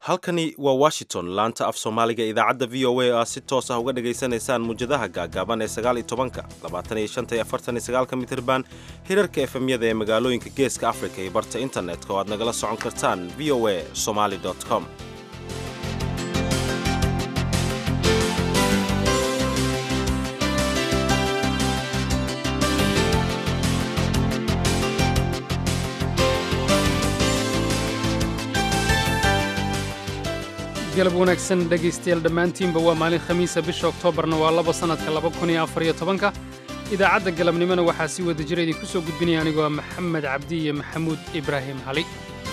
halkani waa washington laanta af soomaaliga idaacadda v o a oo aad si toos ah uga dhagaysanaysaan muwjadaha gaagaaban ee sagaaliyo tobanka labaatan iyo shanta iyo afartan iyo sagaalka mitirban hirarka efemyada ee magaalooyinka geeska afrika iyo barta internetka oo aad nagala socon kartaan v o a somaly com galab wanaagsan dhegaystayaal dhammaantiinba waa maalin khamiisa bisha oktoobarna waa laba sannadka laba kun iyo afariyo tobanka idaacadda galabnimona waxaa sii wada jira idinku soo gudbinaya anigoo maxamed cabdi iyo maxamuud ibraahim cali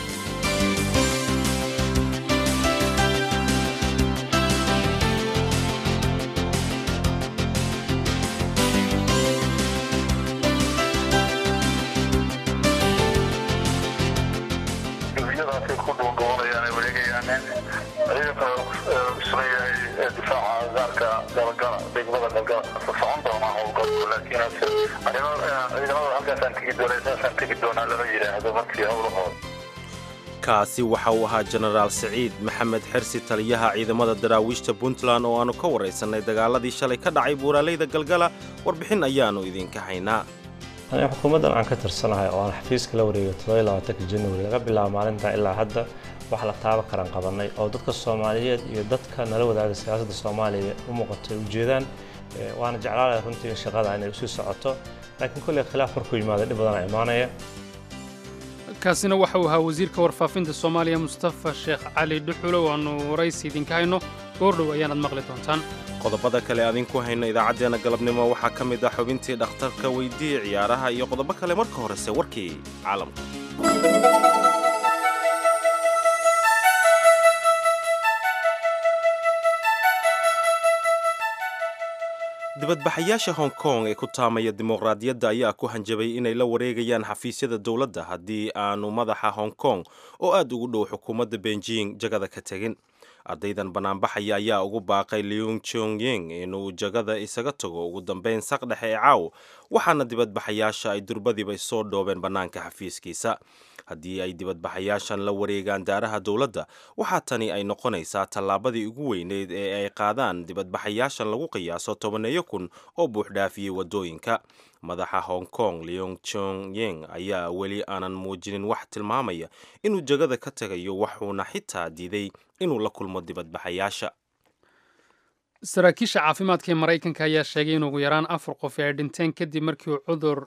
dibiyadaasay ku dhuundhubanayaan ay wareegayaan ciidanka isleeyahay difaaca gaarka galgala degmada galgala socon doonaa howlgalku laakiin ciidamada halkaasaan tegi doonaa saasaan tegi doonaa lama yidhaahdo markii howlahooda kaasi waxa uu ahaa jenaraal siciid maxamed xersi taliyaha ciidamada daraawiishta puntland oo aannu ka warraysannay dagaaladii shalay ka dhacay buuraaleyda galgala warbixin ayaannu idinka haynaa aniga xukuumaddan aan ka tirsanahay oo aan xafiiska la wareegay todobaylabaatanka januari laga bilaabo maalintaa ilaa hadda wax la taaba karan qabannay oo dadka soomaaliyeed iyo dadka nala wadaaga siyaasadda soomaaliya u muuqatay ujeedaan waana jeclaalaya runtii shaqada inay usii socoto laakiin kolley khilaaf markuu yimaado dhib badana imaanaya kaasina waxa uu ahaa wasiirka warfaafinta soomaaliya mustafa sheekh cali dhuxulo waannu waraysi idinka hayno goordhow ayaanaad maqli doontaan qodobada kale adinku hayno idaacaddeenna galabnimo waxaa ka mid ah xubintii dhakhtarka weydii ciyaaraha iyo qodobo kale marka horese warkii caalamka dibadbaxayaasha hong kong ee ku taamaya dimuqraadiyadda ayaa ku hanjabay inay la wareegayaan xafiisyada dowladda haddii aanu madaxa hong kong oo aad ugu dhow xukuumadda beijing jagada ka tegin ardaydan banaanbaxaya ayaa ugu baaqay leung chongying inuu jagada isaga tago ugu dambeyn saq dhexe ee caaw waxaana dibadbaxayaasha ay durbadiiba soo dhoobeen bannaanka xafiiskiisa haddii ay dibadbaxayaashan la wareegaan daaraha dowladda waxaa tani ay noqonaysaa tallaabadii ugu weyneyd ee ay qaadaan dibadbaxayaashan lagu qiyaaso tobaneeyo kun oo buuxdhaafiyey waddooyinka madaxa hong kong leong chongying ayaa weli aanan muujinin wax tilmaamaya inuu jagada ka tagayo waxuuna xitaa diiday inuu la kulmo dibadbaxayaasha saraakiisha caafimaadka ee maraykanka ayaa sheegay in ugu yaraan afar qof ay dhinteen kadib markii uu cudur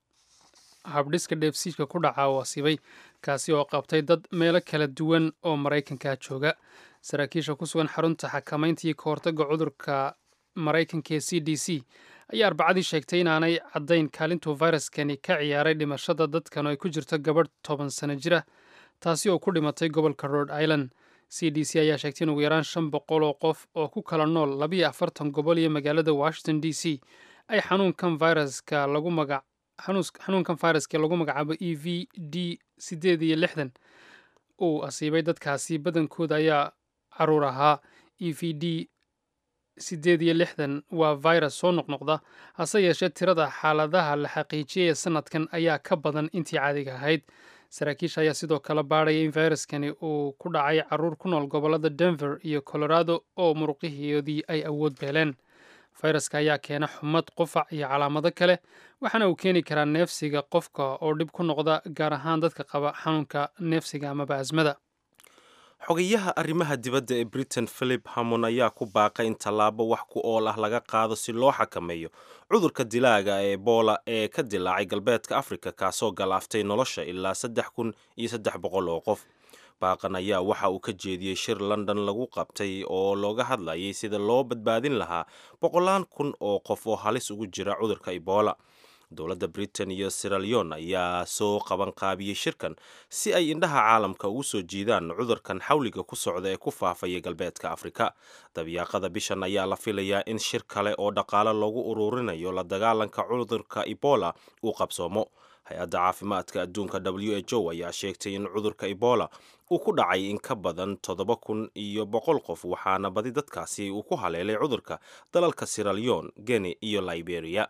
habdhiska dheefsiidka ku dhaca uu asiibay kaasi oo qabtay dad meelo kala duwan oo maraykanka jooga saraakiisha ku sugan xarunta xakamaynta iyo ka hortagga cudurka maraykanka ee c d c ayaa arbacadii sheegtay inaanay caddayn kaalintuu fayraskani ka ciyaaray dhimashada dadkan oo ay ku jirto gabadh toban sano jira taasi oo ku dhimatay gobolka rhode island c d c ayaa sheegtay in ugu yaraan shan boqol oo qof oo ku kala nool labiyo afartan gobol iyo magaalada washington d c ay xanuunkan fayraska lagu magac xanuunkan fayraska lagu magacaabo e v d siddeed iyo lixdan uu asiibay dadkaasi badankooda ayaa caruur ahaa e v d siddeed iyo lixdan waa virus soo noqnoqda hase yeeshee tirada xaaladaha la xaqiijiyay ee sanadkan ayaa ka badan intii caadiga ahayd saraakiisha ayaa sidoo kale baadhaya in fayraskani uu ku dhacay caruur ku nool gobollada denver iyo colorado oo muruqihoodii ay awood beeleen fayraska ayaa keena xumad qufac iyo calaamado kale waxaana uu keeni karaa neefsiga qofka oo dhib ku noqda gaar ahaan dadka qaba xanuunka neefsiga amaba asmada xogayaha arrimaha dibadda ee britain philip hamon ayaa ku baaqay in tallaabo wax ku ool ah laga qaado si loo xakameeyo cudurka dilaaga ee ebola ee ka dilaacay galbeedka afrika kaasoo galaaftay nolosha ilaa saddex kun iyo saddex boqol oo qof baaqan ayaa waxa uu ka jeediyey shir london lagu qabtay oo looga hadlayay sida loo badbaadin lahaa boqolaan kun oo qof oo halis ugu jira cudurka ebola dowladda britain iyo siraleon ayaa soo qaban qaabiyey shirkan si ay indhaha caalamka ugu soo jiidaan cudurkan xawliga ku socda ee ku faafaya galbeedka afrika dabyaaqada bishan ayaa la filayaa in shir kale oo dhaqaale loogu ururinayo la dagaalanka cudurka ebola uu qabsoomo hay-adda caafimaadka adduunka w h o ayaa sheegtay in cudurka ebola uu ku dhacay in ka badan toddoba kun iyo boqol qof waxaana badi dadkaasi uu ku haleelay cudurka dalalka siraleon geni iyo liberia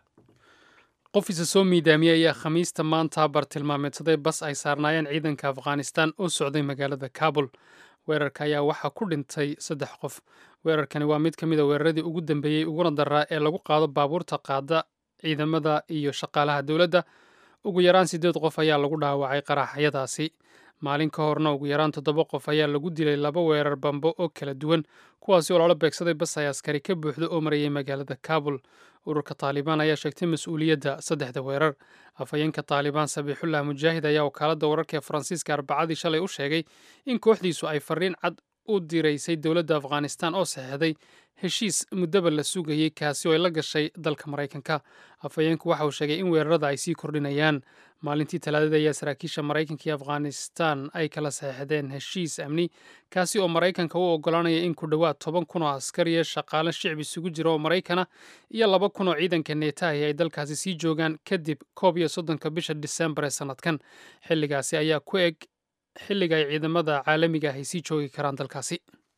qof isa soo miidaamiyey ayaa khamiista maanta bartilmaameedsaday bas ay saarnaayeen ciidanka afghanistan oo socday magaalada kabul weerarka ayaa waxaa ku dhintay saddex qof weerarkani waa mid ka mid a weeraradii ugu dambeeyey uguna daraa ee lagu qaado baabuurta qaada ciidamada iyo shaqaalaha dowladda ugu yaraan siddeed qof ayaa lagu dhaawacay qaraxyadaasi maalin ka horna ugu yaraan toddoba qof ayaa lagu dilay laba weerar bambo oo kala duwan kuwaasi oo loola beegsaday bas ay askari ka buuxda oo marayay magaalada kabul ururka taalibaan ayaa sheegtay mas-uuliyadda saddexda weerar afhayeenka taalibaan sabiixullah mujaahid ayaa wakaaladda wararka ee faransiiska arbacadii shalay u sheegay in kooxdiisu ay fariin cad u diraysay dowladda afghanistan oo saxeexday heshiis muddaba la sugayey kaasi oo ay la gashay dalka maraykanka afhayeenku waxa uu sheegay in weerarada ay sii kordhinayaan maalintii talaadada ayaa saraakiisha maraykanka iyo afghanistan ay kala saxeexdeen heshiis amni kaasi oo maraykanka u ogolaanaya in ku dhowaad toban kun oo askariya shaqaale shicbi isugu jira oo maraykana iyo laba kun oo ciidanka neetahi ay dalkaasi sii joogaan kadib koob iyo soddonka bisha disembar ee sannadkan xilligaasi ayaa ku eg xilliga ay ciidamada caalamiga ah ay sii joogi karaan dalkaasi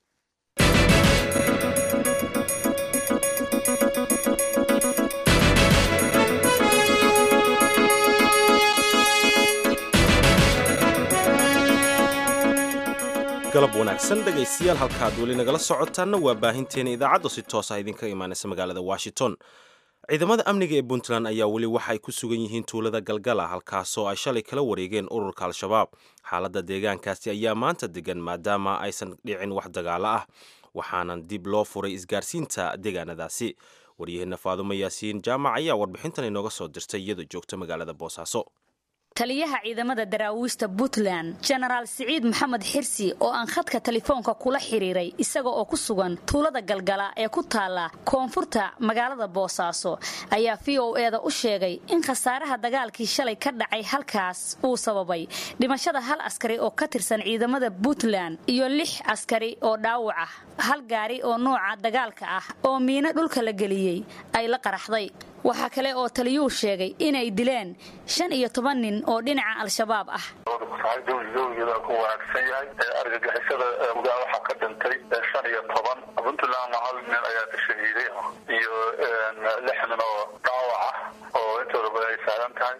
galab wanaagsan dhegaystayaal halkaad weli nagala socotaanna waa baahinteena idaacadda si toos ah idinka imaanaysa magaalada washington ciidamada amniga ee puntland ayaa weli waxa ay ku sugan yihiin tuulada galgala halkaasoo ay shalay kala wareegeen ururka al-shabaab xaaladda deegaankaasi ayaa maanta degan maadaama aysan dhicin wax dagaalo ah waxaanan dib loo furay isgaarsiinta deegaanadaasi waryaheena faadumo yaasiin jaamac ayaa warbixintan inooga soo dirtay iyadoo joogta magaalada boosaaso taliyaha ciidamada daraawiista puntland jenaraal siciid maxamed xirsi oo aan khadka telefoonka kula xiriiray isaga oo ku sugan tuulada galgala ee ku taalla koonfurta magaalada boosaaso ayaa v o eda u sheegay in khasaaraha dagaalkii shalay ka dhacay halkaas uu sababay dhimashada hal askari oo ka tirsan ciidamada puntland iyo lix askari oo dhaawac ah hal gaari oo nooca dagaalka ah oo miino dhulka la geliyey ay la qaraxday waxaa kale oo taliyuu sheegay inay dileen shan iyo toban nin oo dhinaca al-shabaab ah dowligeeda ku wanaagsan yahay argagixisada gudaa waxaa ka dhintay shan iyo toban puntlandna hal nin ayaa ka shahiiday iyo lix nin oo dhaawac ah oo intooda badan ay saaran tahay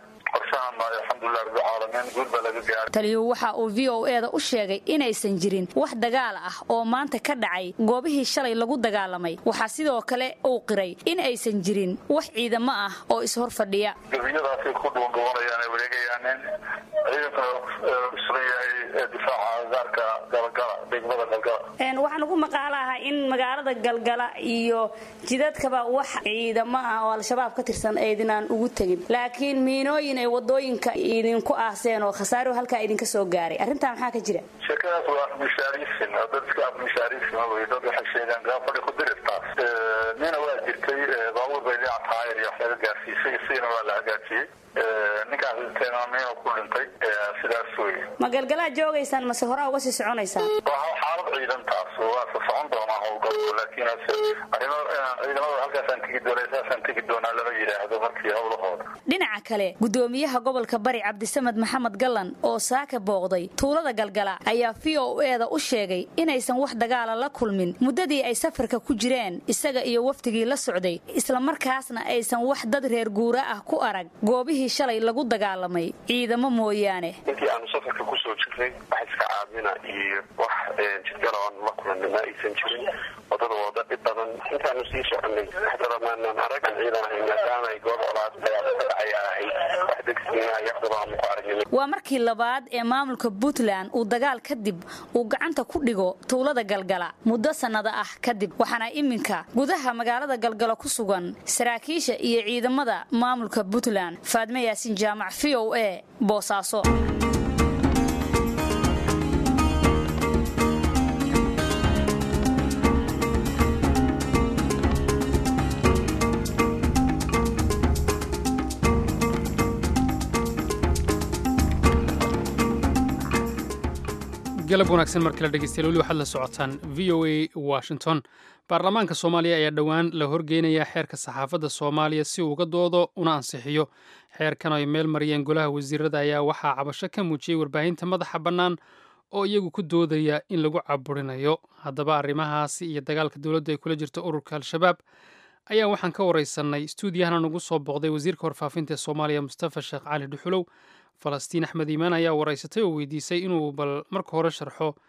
taliyuu waxa uu v o eda u sheegay inaysan jirin wax dagaal ah oo maanta ka dhacay goobihii shalay lagu dagaalamay waxaa sidoo kale uu qiray in aysan jirin wax ciidamo ah oo ishor fadhiya gabiyadaasay ku dhuundhubanayaan wareegayaanin ciidankana sugan yahay difaaca agaarka galgala degmada galgala waxaan ugu maqaalaha in magaalada galgala iyo jidadkaba wax ciidamo ah oo al-shabaab ka tirsan aydinaan ugu tegin laakiin miinooyin ay wadooyinka idinku aaseen oo khasaaro halkaa idinka soo gaaray arrintaa maxaa ka jira sheekadaas waa afmishaariisin dad iska afmishaariisin wey dad waxay sheegaan gaafadhi ku dirirtaas nina waa jirtay baabuur bay dhinac taayir iyo wax laga gaarsiisay isigana waa la hagaajiyey ninkaas dhintayna miina ku dhintay sidaas wey ma galgalaa joogaysaan mase horaa uga sii soconaysaan waa xaalad ciidantaas waa ka socon doonaa howlgalku laakiin arrimo ciidamada halkaasaan tegi doona saasaan tegi doonaa lama yidhaahdo markii howlahooda dhinaca kale gudoomiyaha gobolka bari cabdisamed maxamed gallan oo saaka booqday tuulada galgala ayaa v o eda u sheegay inaysan wax dagaala la kulmin muddadii ay safarka ku jireen isaga iyo wafdigii la socday islamarkaasna aysan wax dad reer guura ah ku arag goobihii shalay lagu dagaalamay ciidamo mooyaane intii aanu safarka kusoo jirnay wax iska caabina iyo wax jidgaloon la kulanna ma aysan jirin wadada wada dhib badan intaanu sii soconay waxdadamaanan arag aan ciidan ahay maadaama ay goob colaad dagaal ka dhacay ahayd wax degsiina yaqdaba aanu ku aragnay waa markii labaad ee maamulka puntland uu dagaal kadib uu gacanta ku dhigo tuulada galgala muddo sannada ah kadib waxaana iminka gudaha magaalada galgalo ku sugan saraakiisha iyo ciidamada maamulka puntland faadme yaasin jaamac v o a boosaaso galab wanaagsan mar kale dhegeystayaal weli waxaad la socotaan v o a washington baarlamaanka soomaaliya ayaa dhowaan la horgeynayaa xeerka saxaafadda soomaaliya si uu uga doodo una ansixiyo xeerkan ay meel mariyeen golaha wasiirada ayaa waxaa cabasho ka muujiyey warbaahinta madaxa bannaan oo iyagu ku doodaya in lagu caburinayo haddaba arrimahaasi iyo dagaalka dowladda ay kula jirto ururka al-shabaab ayaa waxaan ka wareysanay stuudiyahana nagu soo booqday wasiirka warfaafinta ee soomaaliya mustafa sheekh cali dhuxulow falastiin axmed iimaan ayaa wareysatay oo weydiisay inuu bal marka hore sharxo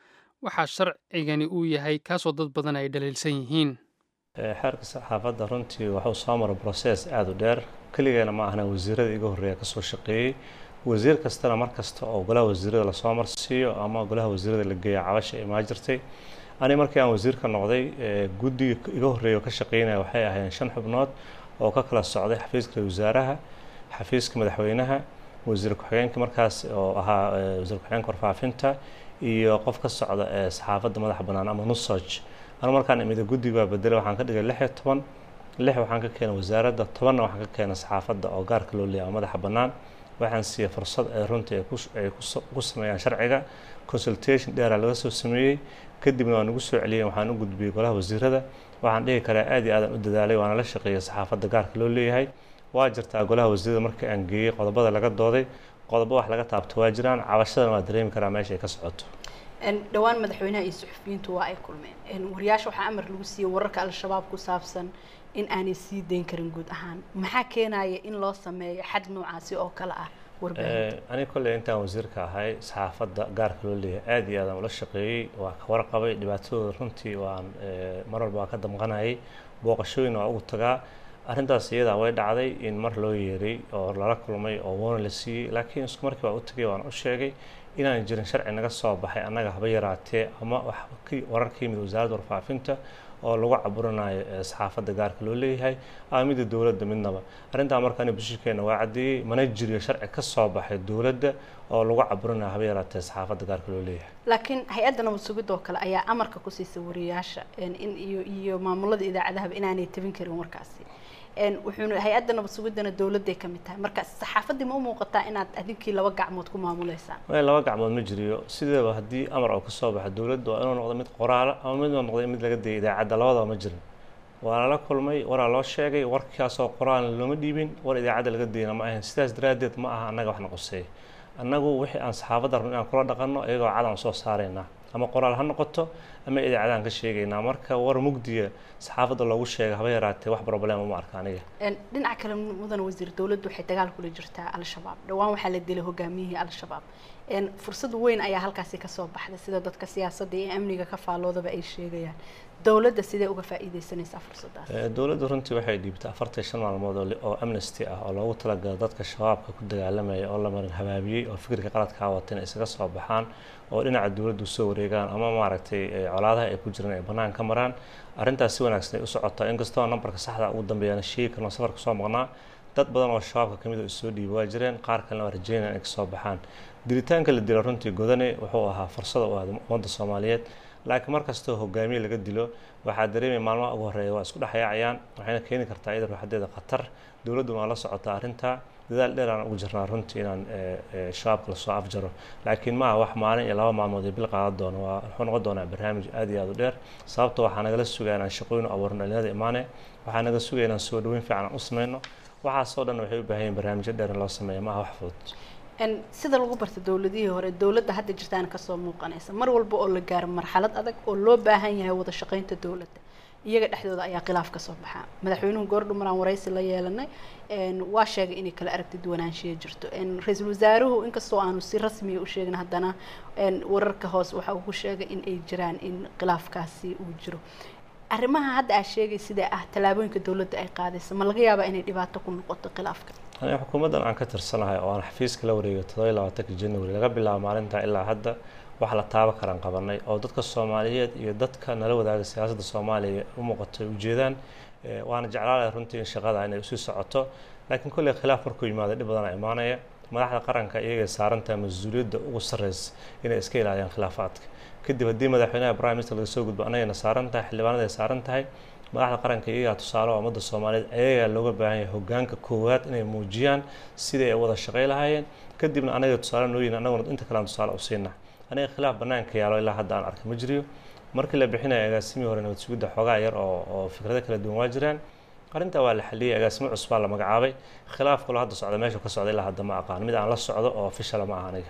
waxaa sharcigani uu yahay kaasoo dad badan ay dhaliilsan yihiin xeerka saxaafadda runtii waxuu soo mara broses aada u dheer keligeena ma ahna wasiirada iga horreeya kasoo shaqeeyey wasiir kastana mar kasta oo golaha wasiirada lasoo marsiiyo ama golaha wasiirada la geeya cabasha imaa jirtay ani markii aan wasiirka noqday guddiga iga horreeya oo ka shaqeynaya waxay ahaayeen shan xubnood oo ka kala socday xafiiska wasaaraha xafiiska madaxweynaha wasiir ku-xigeenka markaas oo ahaa wasiir ku-xigeenka warfaafinta iyo qof ka socda ee saxaafadda madaxa bannaan ama nusoj anu markaan imida guddiga waa bedelay waxaan ka dhigay lix iyo toban lix waxaan ka keenay wasaaradda tobanna waxaan ka keenay saxaafadda oo gaarka loo leeyahay oo madaxa bannaan waxaan siiyey fursad ay runtii ay ku sameeyaan sharciga consultation dheera laga soo sameeyey kadibna waan ugu soo celiyey waxaan u gudbiyey golaha wasiirada waxaan dhihi karaa aad iyo aadan u dadaalay waana la shaqeeyay saxaafadda gaarka loo leeyahay waa jirtaa golaha wasiirada markii aan geeyey qodobada laga dooday qodobo wax laga taabto waa jiraan cabashadana waa dareemi karaa meesha ay ka socoto dhowaan madaxweynaha iyo suxufiyiintu waa ay kulmeen wariyaasha waxaa amar lagu siiyey wararka al-shabaab ku saabsan in aanay sii dayn karin guud ahaan maxaa keenaya in loo sameeyo xad noocaasi oo kale ah aniga kolley intaan wasiirka ahay saxaafadda gaarka loo leeyahay aada iyo aadaan ula shaqeeyey waa ka warqabay dhibaatadooda runtii waan mar walba waa ka damqanayay booqashooyin waa ugu tagaa arrintaas iyadaa way dhacday in mar loo yeeray oo lala kulmay oo woona la siiyey laakiin isku markii waa u tagay waan u sheegay inaan jirin sharci naga soo baxay annaga haba yaraatee ama wax warar ka yimid wasaaradda warfaafinta oo lagu caburinayo saxaafadda gaarka loo leeyahay ama midda dowladda midnaba arrintaa markaani bulshikeena waa caddeeyey mana jiriyo sharci ka soo baxay dowladda oo lagu caburinayo haba yaraatee saxaafadda gaarka loo leeyahay laakiin hay-adda nabad sugidoo kale ayaa amarka ku siisa wariyaasha in iyo iyo maamulada idaacadahaba inaanay tabin karin warkaasi wuxuuna hay-adda nabad sugidana dowladday ka mid tahay marka saxaafaddii ma u muuqataa inaad adinkii laba gacmood ku maamuleysaan laba gacmood ma jiriyo sideeba haddii amar oo kasoo baxa dowladda waa inuu noqdo mid qoraala ama mid uu noqday mid laga dayay idaacadda labadaba ma jirin waa lala kulmay waraa loo sheegay warkaasoo qoraalna looma dhiibin war idaacadda laga dayna ma ahayn sidaas daraaddeed ma aha annaga waxna qoseeya annagu wixii aan saxaafadda rabno inaan kula dhaqanno iyagoo cad aan soo saaraynaa ama qoraal ha noqoto ama idaacadaan ka sheegaynaa marka war mugdiya saxaafadda loogu sheega haba yaraatee wax problem uma arka aniga dhinaca kale mudan wasiir dowladdu waxay dagaal kula jirtaa al-shabaab dhowaan waxaa la dilay hogaamiyihii al-shabaab fursad weyn ayaa halkaasi kasoo baxday sida dadka siyaasadda iyo amniga ka faalloodaba ay sheegayaan dowladda sidee uga faa'iideysanaysaa fursadaas dowladda runtii waxay dhiibtay afartan shan maalmood oo amnesty ah oo loogu talagala dadka shabaabka ku dagaalamaya oo la marin habaabiyey oo fikirka qaladkaa wata inay isaga soo baxaan oo dhinaca dowladdu soo wareegaan ama maaragtay colaadaha ay ku jiraan ay bannaan ka maraan arrintaas si wanaagsan ay u socotaa inkastoo nambarka saxda ugu dambeeyana sheegi karno safarka soo maqnaa dad badan oo shabaabka ka mid oo isoo dhiiba waa jireen qaar kalena waa rajeynaya inay kasoo baxaan dilitaanka la dila runtii godane wuxuu ahaa fursada u ahda ummadda soomaaliyeed laakiin mar kastoo hogaamiye laga dilo waxaa dareemaya maalmaha ugu horreeya waa isku dhexyaacayaan waxayna keeni kartaa iyada ruuxadeeda khatar dowladduna waa la socotaa arrintaa dadaal dheer aan ugu jirnaa runtii inaan shabaabka lasoo afjaro laakiin maaha wax maalin iyo laba maalmood iyo bil qaadan doono waa wuxuu noqon doonaa barnaamij aad iyo aad u dheer sababta waxaa nagala sugaya inaan shaqooyin u abuurno dhalinyarada imaane waxaa naga sugaya inaan soo dhaweyn fiican aan u sameyno waxaasoo dhan waxay u baahan yihin barnaamijyo dheer in loo sameeyo maaha wax fudud sida lagu barta dowladihii hore dowladda hadda jirtaana kasoo muuqanaysa mar walba oo la gaaro marxalad adag oo loo baahan yahay wada shaqeynta dowladda iyaga dhexdooda ayaa khilaaf kasoo baxaa madaxweynuhu goordhu maraan waraysi la yeelanay waa sheegay inay kala aragti duwanaanshiya jirto ra-iisul wasaaruhu inkastoo aanu si rasmiya u sheegin haddana wararka hoos waxa uu ku sheegay in ay jiraan in khilaafkaasi uu jiro arrimaha hadda aad sheegay sidee ah tallaabooyinka dowladda ay qaadaysa ma laga yaabaa inay dhibaato ku noqoto khilaafka aniga xukuumaddan aan ka tirsanahay oo aan xafiiska la wareegay toddobiyi labaatanka january laga bilaabo maalintaa ilaa hadda wax la taaba karaan qabanay oo dadka soomaaliyeed iyo dadka nala wadaaga siyaasadda soomaaliya u muuqatay ujeedaan waana jeclaalaya runtii in shaqada inay usii socoto laakiin kolley khilaaf markuu yimaado dhib badana imaanaya madaxda qaranka iyagay saarantahay mas-uuliyadda ugu sarreysa inay iska ilaaliyaan khilaafaadka kadib haddii madaxweynaha prime minister laga soo gudbo anagayna saaran tahay xildhibaanada ay saaran tahay madaxda qaranka iyagaa tusaale oo ummadda soomaaliyeed ayagaa looga baahan yahay hogaanka koowaad inay muujiyaan sidai ay wada shaqay lahaayeen kadibna anaga tusaale noo yihin anaguna inta kalean tusaale u siina aniga khilaaf bannaanka yaalo ilaa hadda aan arkay ma jiriyo markii la bixinaya agaasimii hore nabad sugidda xoogaa yar oo oo fikrado kala duwan waa jiraan arrintaa waa la xaliyey agaasimo cusbaa la magacaabay khilaaf kaloo hadda socda meesha ka socda ilaa hadda ma aqaan mid aan la socdo oo officiala ma aha aniga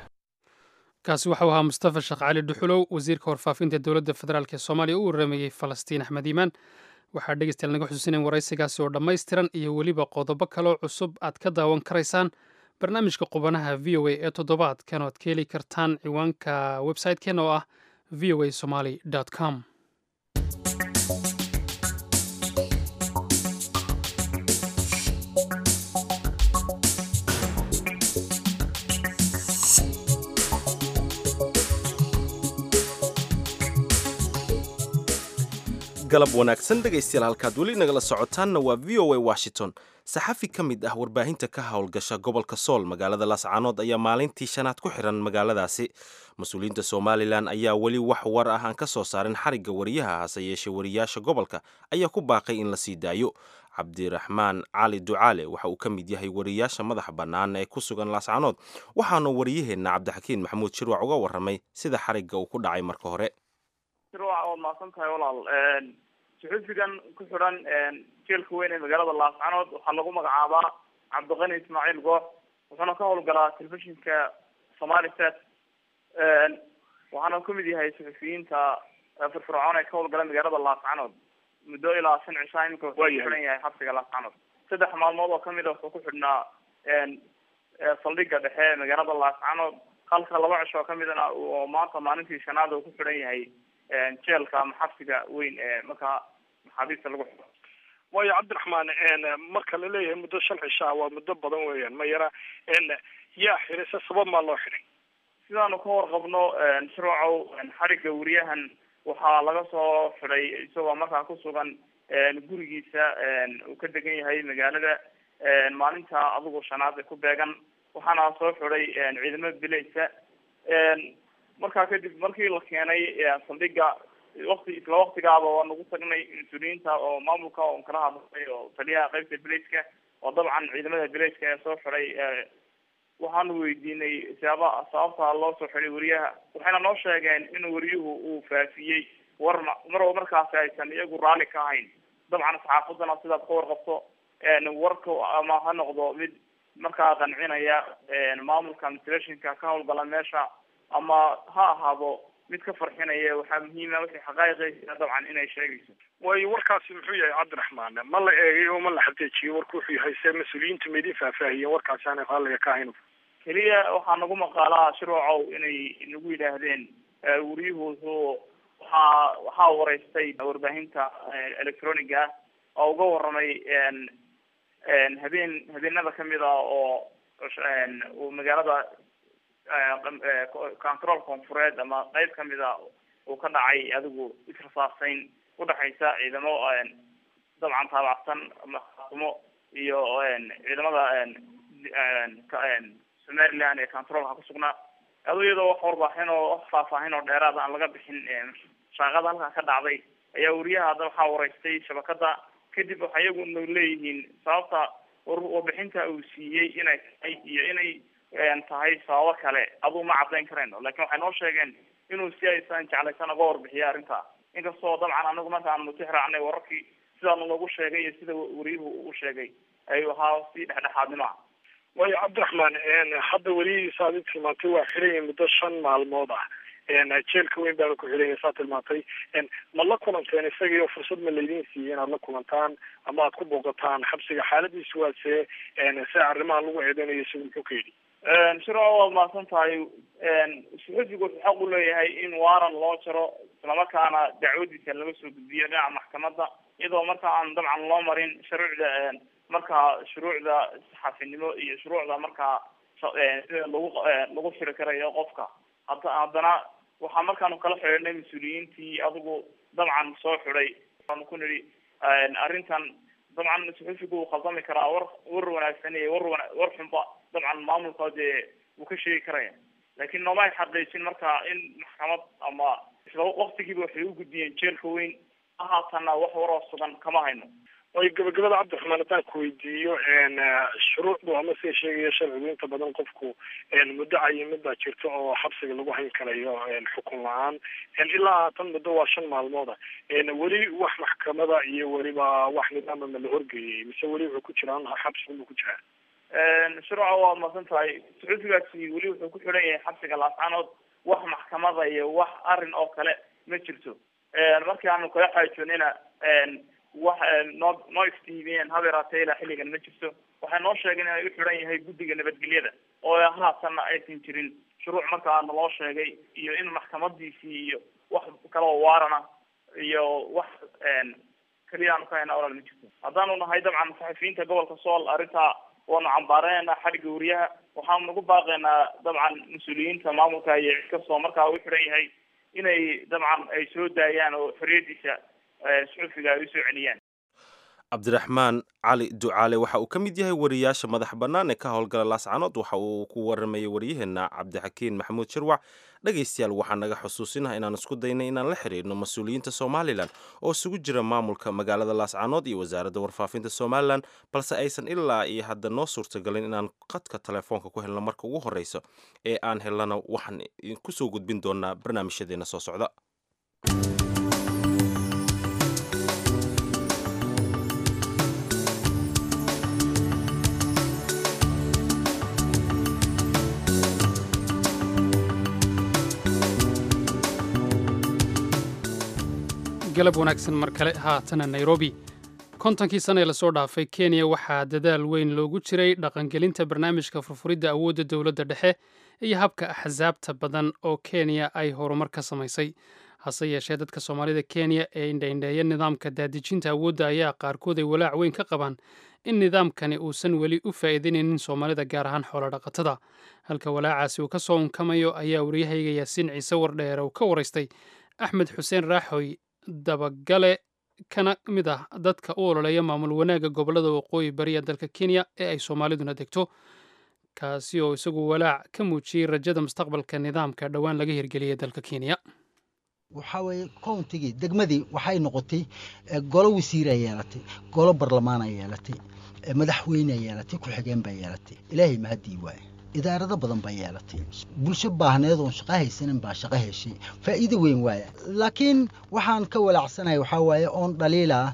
kaasi waxau ahaa mustafa sheekh cali dhuxulow wasiirka warfaafinta dowladda federaalk ee soomaaliya u waramayey falastiin axmed iimaan waxaa dhegeystayaal naga xusuusinayn waraysigaasi oo dhammaystiran iyo weliba qodobo kaloo cusub aad ka daawan karaysaan barnaamijka qubanaha v o a ee toddobaadkan oad ka heli kartaan ciwaanka website-keenna oo ah v o a somaly com galab wanaagsan dhegaystayaal halkaad weli nagala socotaanna waa v o a washington saxafi ka mid ah warbaahinta ka howlgasha gobolka sool magaalada laascaanood ayaa maalintii shanaad ku xiran magaaladaasi mas-uuliyiinta somalilan ayaa weli wax war ah aan ka soo saarin xarigga wariyaha hase yeeshee wariyaasha gobolka ayaa ku baaqay in la sii daayo cabdiraxmaan cali ducaale waxa uu ka mid yahay wariyaasha madaxa bannaan ee ku sugan laascaanood waxaana wariyaheenna cabdixakiin maxamuud shirwac uga warramay sida xarigga uu ku dhacay marka hore shirwac waad mahadsan tahay walaal suxufigan ku xidhan jeelka weyn ee magaalada laascanood waxaa lagu magacaabaa cabdiqani ismaaciil goox wuxuuna ka howlgalaa telefishinka somali set waxaana kamid yahay suxufiyiinta firfircoon ee ka howlgala magaalada laascanood muddo ilaa shan cishaa imika wuxuu ku xidhan yahay xabsiga laascanood saddex maalmood oo kamid a wuxuu ku xidhnaa saldhiga dhexe ee magaalada laascanood halka laba cisho oo kamidna oo maanta maalintii shanaad uu ku xidhan yahay jeelka ama xabsiga weyn ee markaa maxaabiista lagu xiro waayo cabdiraxmaan marka la leeyahay muddo shan cishaa waa muddo badan weeyaan ma yara yaa xiray se sabab maa loo xiray sidaanu ka warqabno shirwacow xarigga wariyahan waxaa laga soo xiday isagoo markaa kusugan gurigiisa uu ka degan yahay magaalada maalinta adigu shanaad ee ku beegan waxaana soo xiday ciidamada bilaysa markaa kadib markii la keenay saldhiga wakti isla waktigaaba waa nagu tagnay mas-uuliyiinta oo maamulka oon kala hadlay oo taliyaha qeybta bilayska oo dabcan ciidamada bilayska ee soo xiday waxaanu weydiinay siyaaba sababta loo soo xiday wariyaha waxayna noo sheegeen in wariyuhu uu faafiyey war mar markaasi aysan iyagu raalli ka ahayn dabcan saxaafadana sidaad ka warqabto warka ama ha noqdo mid markaa qancinaya maamulka telefishinka ka howlgala meesha ama ha ahaado mid ka farxinaya waxaa muhiima wixii xaqaa'iqeysa dabcan inay sheegayso waayo warkaasi muxuu yahay cabdiraxmaan ma la eegay oo ma la xaqiijiyey warku wuxuu yahay se mas-uuliyiintu ma idin faahfaahiyeen warkaasi aanay raalliga ka ahayn keliya waxaa nagu maqaalaa shirwacow inay nagu yidhaahdeen wariyuhu wuxuu waxaa waxaa wareystay warbaahinta electroniga oo uga waramay habeen habeenada kamid a oo uu magaalada control koonfureed ama qeyb kamid a uu ka dhacay adigu israsaarsayn udhexaysa ciidamo dabcan taabacsan maxaasumo iyo ciidamada somaliland ee controlka kusugnaa ado iyadoo wax warbaaxin oo wax faahfaahin oo dheeraad aan laga bixin shaaqada halkaa ka dhacday ayaa wariyaha hadda waxaa wareystay shabakada kadib waxa iyagu na leeyihiin sababta warbixinta uu siiyey inay tahay iyo inay tahay sababo kale aduu ma cadayn karayno lakin waxay noo sheegeen inuu si aysan jeclaysan uga warbixiya arrinta inkastoo dabcan anagu markaan nutix raacnay wararkii sidaanu nagu sheegay iyo sida wariyuhu u sheegay ayuu ahaa si dhexdhexaadnimo ah waayo cabdiraxmaan hadda welihiisa adi tilmaantay waa xiraya muddo shan maalmood ah jeelka weyn baana ku xiraya saa tilmaantay ma la kulanteen isagiio fursad ma laydin siiyey inaad la kulantaan ama aad ku booqataan xabsiga xaaladiisu waa see se arrimaha lagu eedeynayo isagu muxuu ka yidhi shirco waad mahadsan tahay suxufigu wuxuu xaq u leeyahay in waaran loo jaro islamarkaana dacwadiisa laga soo gudbiyo dhinaca maxkamadda iyadoo marka aan dabcan loo marin shuruucda markaa shuruucda saxaafinimo iyo shuruucda markaa sida lagu lagu xiri karayo qofka hada haddana waxaa markaanu kala xidhiidhnay mas-uuliyiintii adigu dabcan soo xidhay aanu ku nidhi arrintan dabcan suxufigu uu khaldami karaa war war wanaagsan iyo war wana war xunba dabcan maamulka dee wuu ka sheegi karaya laakiin nooma ay xaqiijin marka in maxkamad ama isla waktigiiba waxay u gudbiyeen jeelka weyn ahaatanna wax waroo sugan kama hayno waayo gabagabada cabdiraxmaan haddaan ku weydiiyo shuruucdu ama sida sheegaya sharcigu inta badan qofku muddo cayimid baa jirta oo xabsiga lagu hayn karayo xukun la-aan ilaa haatan muddo waa shan maalmooda weli wax maxkamada iyo weliba wax nidaama ma la horgeeyey mise weli wuxuu ku jiraan xabsiga buu ku jiraa shurca waa masan tahay sacuudigaasi weli wuxuu ku xidhan yahay xabsiga laascanood wax maxkamada iyo wax arrin oo kale ma jirto markii aanu kala xaajoonina wax noo noo iftiimiyeen habeeraatee ilaa xilligan ma jirto waxay noo sheegeen inay u xidhan yahay guddiga nabadgelyada oo haatanna aysan jirin shuruuc markaa naloo sheegay iyo in maxkamadiisii iyo wax kaloo waarana iyo wax keliya aanu ka haynaa walaal ma jirto haddaanu nahay dabcan saxafiyiinta gobolka sool arrintaa waanu cambaareynaa xadhigga wariyaha waxaanu nagu baaqaynaa dabcan mas-uuliyiinta maamulka iyo cid kastoo markaa u xiran yahay inay dabcan ay soo daayaan oo xorriyadiisa suxufiga ay usoo celiyaan cabdiraxmaan cali ducaale waxa uu ka mid yahay wariyaasha madax bannaan ee ka howlgala laascanood waxa uu ku waramayay waryaheena cabdixakiin maxamuud shirwac dhegaystayaal waxaa naga xusuusinaha inaan isku daynay inaan la xiriirno mas-uuliyiinta somalilan oo isugu jira maamulka magaalada laascanood iyo wasaaradda warfaafinta somalilan balse aysan ilaa iyo hadda noo suurtagalin inaan qadka telefoonka ku helno marka ugu horreysa ee aan helana waxaan kusoo gudbin doonaa barnaamijyadeena soo socda galab wanaagsan mar kale haatana nairobi kontonkii sana ee lasoo dhaafay kenya waxaa dadaal weyn loogu jiray dhaqangelinta barnaamijka furfuridda awoodda dowladda dhexe iyo habka axsaabta badan oo kenya ay horumar ka samaysay hase yeeshee dadka soomaalida kenya ee indhaindheeya nidaamka daadejinta awoodda ayaa qaarkood ay walaac weyn ka qabaan in nidaamkani uusan weli u faa'iidaynaynin soomaalida gaar ahaan xoolodhaqatada halka walaacaasi uu ka soo unkamayo ayaa waryahayga yaasiin ciise wardheere uu ka waraystay axmed xuseen raaxoy dabagale kana mid ah dadka u ololeeya maamul wanaagga gobollada waqooyi bari ee dalka kenya ee ay soomaaliduna degto kaasi oo isagu walaac ka muujiyey rajada mustaqbalka nidaamka dhowaan laga hirgeliyay dalka kenya waxaa weeye countigii degmadii waxay noqotay golo wasiiraa yeelatay golo barlamaana yeelatay madaxweynea yeelatay ku-xigeen baa yeelatay ilaahay mahadii waaye idaarado badan baa yeelatay bulsho baahneed oon shaqo haysanin baa shaqo heshay faa'iido weyn waaya laakiin waxaan ka walaacsanahay waxaa waaye oon dhaliilaa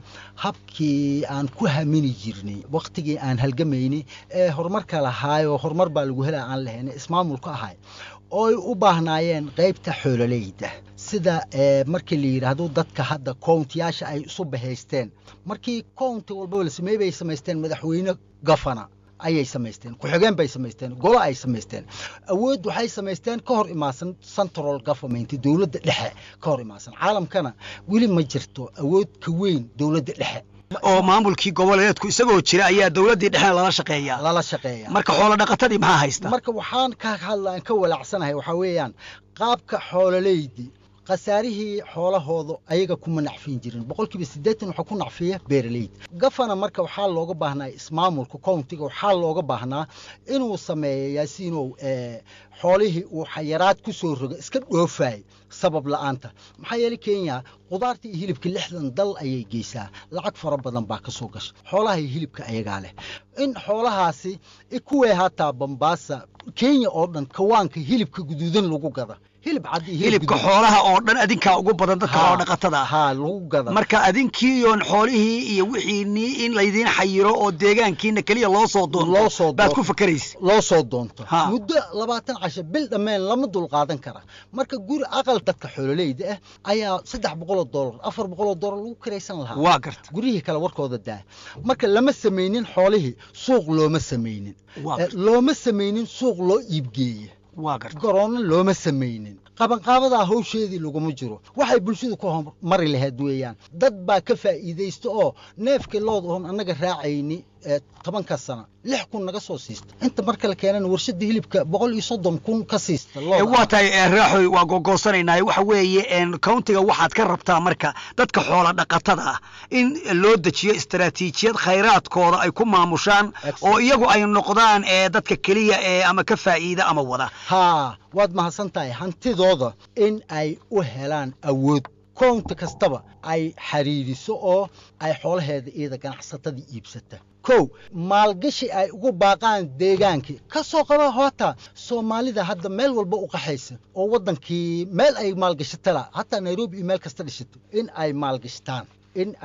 habkii aan ku hamini jirnay wakhtigii aan halgamaynay ee horumarka lahaayoo horumar baa lagu helaa aan lahaynay ismaamulka ahay ooy u baahnaayeen qaybta xoololeyda sida markii la yidhaahdo dadka hadda kowntiyaasha ay isu bahaysteen markii kownti walbaba la sameeyey bay samaysteen madaxweyne gafana ayay samaysteen ku-xigeen bay samaysteen golo ay samaysteen awood waxay samaysteen ka hor imaasan central government dowladda dhexe ka hor imaasan caalamkana weli ma jirto awood ka weyn dowladda dhexe oo maamulkii goboleedku isagoo jira ayaa dowladdii dhexena lala shaqeeya lala shaqeeya marka xoolo dhaqatadii maxaa haysta marka waxaan ka hadlaan ka walaacsanahay waxaa weeyaan qaabka xoololeydii khasaarihii xoolahooda ayaga kuma nacfin jirin boqolkiiba siddeetan waxaa ku nacfiya beeraleyda gafana marka waxaa looga baahnaa ismaamulka countiga waxaa looga baahnaa inuu sameeyo yaasiinow xoolihii uu xayaraad ku soo roga iska dhoofaay sabab la'aanta maxaa yeelay kenya qudaarta iyo hilibka lixdan dal ayay geysaa lacag fara badan baa ka soo gasha xoolaha iyo hilibka ayagaa leh in xoolahaasi kuwee hataa bambaasa kenya oo dhan kawaanka hilibka guduudan lagu gada hilib cad iyo hilibka xoolaha oo dhan adinkaa ugu badan dadka xoolo dhaqatada ha lagu gada marka adinkiiyoon xoolihii iyo wixiinii in laydiin xayiro oo deegaankiina keliya loo soo doonto loo soo baad ku fakaraysa loo soo doonto muddo labaatan casho bil dhammeen lama dulqaadan kara marka guri aqal dadka xoololeyda ah ayaa saddex boqoloo dollar afar boqoloo dollar lagu kiraysan lahaa waa garta guryihii kale warkooda daa marka lama samaynin xoolihii suuq looma samaynin looma samaynin suuq loo iibgeeya garoonna looma samaynin qabanqaabadaa hawsheedii laguma jiro waxay bulshadu ka hormari lahayd weeyaan dad baa ka faa'iidaysta oo neefkii lood oon annaga raacayni tobanka sana lix kun naga soo siista inta marka la keenana warshada hilibka boqol iyo soddon kun ka siista waa tahay raaxoy waa gogoosanaynaa waxa weeye countiga waxaad ka rabtaa marka dadka xoola dhaqatada ah in loo dejiyo istaraatiijiyad khayraadkooda ay ku maamushaan oo iyagu ay noqdaan dadka keliya ee ama ka faa'iida ama wada haa waad mahadsan tahay hantidooda in ay u helaan awood kownti kastaba ay xiriiriso oo ay xoolaheeda iyada ganacsatadii iibsata kow maalgashi ay ugu baaqaan deegaankii ka soo qaba hoota soomaalida hadda meel walba u qaxaysa oo waddankii meel ay maalgashatala hataa nairobi iyo meel kasta dhishato in ay maalgashtaan in ay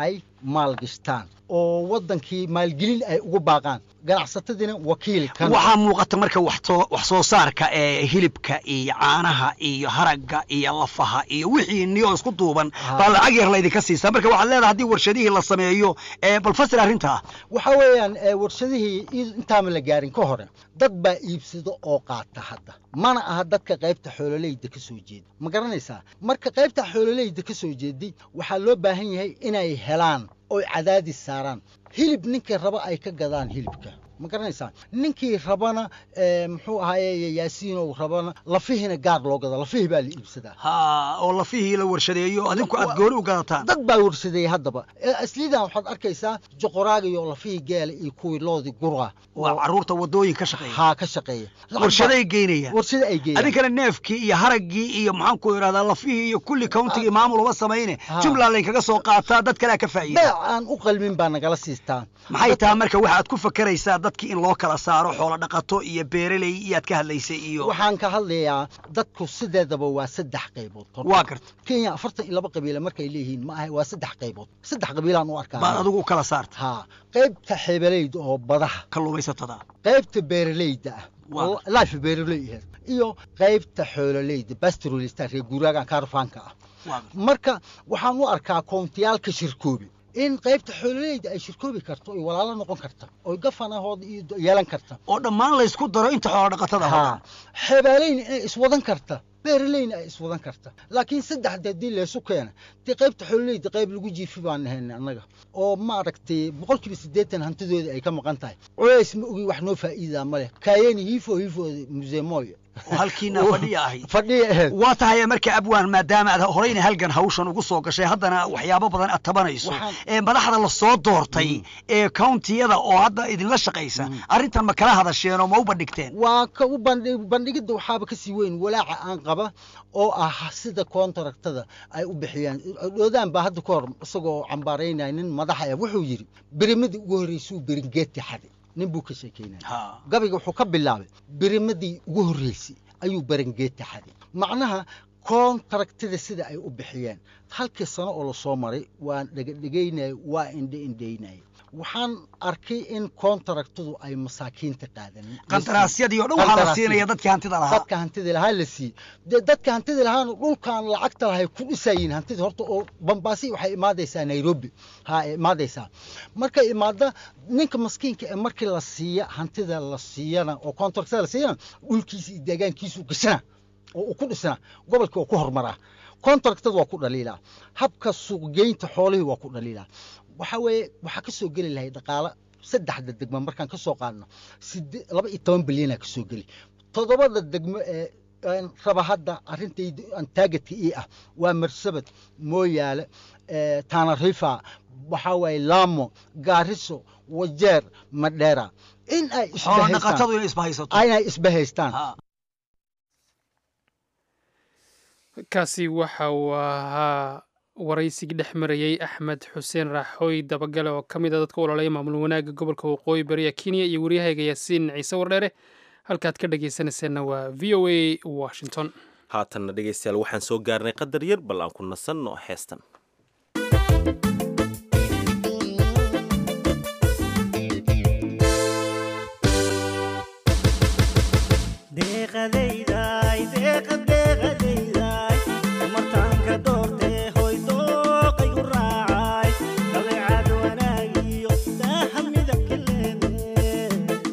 maalgashtaan oo waddankii maalgelin ay ugu baaqaan ganacsatadiina wakiil kan waxaa muuqata marka wax soo- wax soo saarka ee hilibka iyo caanaha iyo haragga iyo lafaha iyo wixii niyoo isku duuban baa lacag yar laydinka siisaa marka waxaad leedahay haddii warshadihii la sameeyo ee bal fasir arrintaa waxaa weeyaan ee, warshadihii i- intaama la gaarin ka hore dad baa iibsado oo qaata hadda mana aha dadka qaybta xoololeyda ka soo jeeda ma garanaysaa marka qaybta xoololeyda ka soo jeeday waxaa loo baahan yahay inay helaan oy cadaadis saaraan hilib ninkii raba ay ka gadaan hilibka ma garanaysaa ninkii rabana ee, muxuu ahaaye yaasiinow rabana lafihiina gaar loo gada lafihii baa la iibsadaa ha oo lafihii la warshadeeyo adinku aad gooni u gadataan dad baa warshadeeyey haddaba Ee, aslidan waxaad arkaysaa joqoraaga iyo lafihii geela iyo kuwii loodii gurga waa caruurta wadooyin ka shaqeeya haa ka shaqeeya warshaday geynayaan warshada ay geeyaan adinkana neefkii iyo haraggii iyo maxaan ku idhahdaa lafihii iyo kulli countigii maamul uma samayne jumla laynkaga soo qaataa dad kalea ka faa'iida beec aan u qalmin baa nagala siistaa maxay tahay marka waxaad ku fakeraysaa dadkii in loo kala saaro xoolo dhaqato iyo beeraley iyaad ka hadlaysay iyo waxaan ka hadlayaa dadku sideedaba waa saddex qaybood waa garta kenya afartan iyo laba qabiile markay leeyihiin ma ahay waa saddex qaybood saddex qabiilaan u arkaa baad adigu u kala saarta haa qaybta xeebeleyda oo badaha kalluumaysatada qaybta beeraleyda ah Waa. oo life beeraley ah iyo qaybta xoololeyda pastoralista reer guuraagan kaarfaanka ah marka waxaan u arkaa koontiyaalka shirkoobi in qaybta xoololeyda ay shirkoobi karto oy walaalo noqon karta oy gafanahooda iyo yeelan karta oo dhammaan laysku daro inta xoolo dhaqatada haa xeebaaleyna inay iswadan karta beeraleyna ay iswadan karta laakiin saddexda haddii laysu keena dee qaybta xoololeyda qayb lagu jiifi baan nahayna annaga oo maaragtay boqolkiiba siddeetan hantidooda ay ka maqan tahay culays ma ogi wax noo faa'iidaa ma leh kaayeni hiifo hiifo museemoy oo halkiina fadhiya ahayd fadhiya ahayd waa tahay marka abwaan maadaama aad horeyna halgan hawshan ugu soo gashay haddana waxyaabo badan aad tabanayso Waxaan- ee madaxda la soo doortay ee countiyada oo hadda idinla shaqaysa arrintan ma kala hadasheen oo ma u bandhigteen waa ka u bandhi- bandhigidda waxaaba kasii weyn walaaca aan qaba oo ah sida koontaragtada ay u bixiyaan dhoodaan baa hadda ka hor isagoo cambaaraynaya nin madaxa ah wuxuu yidhi berimadii ugu horreysay uu beringeeti xaday nin buu ka sheekeynaya gabayga wuxuu ka bilaabay berimadii ugu horreysay ayuu beringeeti xaday macnaha koontaragtida sida ay u bixiyeen halkii sano oo lasoo maray waan dhegadhegaynaya waa indhe indhaynaya waxaan arkay in koontaragtadu ay masaakiinta qaadanin qandaraasyadii oo dhan waxaa la siinaya dadkii hantida lahaa dadka hantida lahaa la siiyey dee dadka hantida lahaana dhulkan lacagta lahay ku dhisayiin hantida horta oo bambaasi waxay imaadaysaa nairobi ha ay imaadaysaa markay imaada ninka maskiinka ee markii la siiya hantida la siiyana oo kontraktada la siiyana dhulkiisa iyo deegaankiisu gashana oo uu ku dhisana gobolkii waa ku horumaraa kontraktada waa ku dhaliilaa habka suuqgeynta xoolihii waa ku dhaliilaa waxaa weeye waxaa ka soo geli lahay dhaqaalo saddexda degmo markaan ka soo qaadno side- laba iyo toban bilyanaa ka soo geli toddobada degmo ee aan raba hadda arrintayda aan taagetka ii ah waa marsabad mooyaale ee, taanarifa waxaa waaye laamo gaariso wajeer madheera in ay xoolo isbahaystaan- dhaqatadu inay isbahaysato inay isbahaystaan kaasi waxa uu ahaa waraysigii dhex marayey axmed xuseen raaxooy dabagale oo ka mid a dadka ololaya maamul wanaagga gobolka waqooyi bariya kenya iyo waryahayga yaasiin ciise wardheere halkaad ka dhagaysanayseena waa v o a washington haatanna dhegaystayaal waxaan soo gaarnay qadar yar bal aan ku nasanno heestan deeqadayday deeqa deeqadayday martaanka doortee hoy dooqaygu raacay dabeecad wanaagiyo daaha midabka leene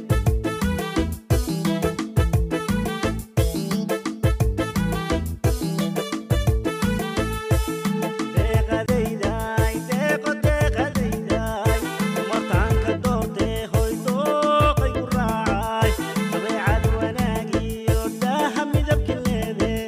deeqadayday deeqo deeqadayday martaanka doortee hoy dooqaygu raacay dabeecad wanaagiyo daaha midabka leene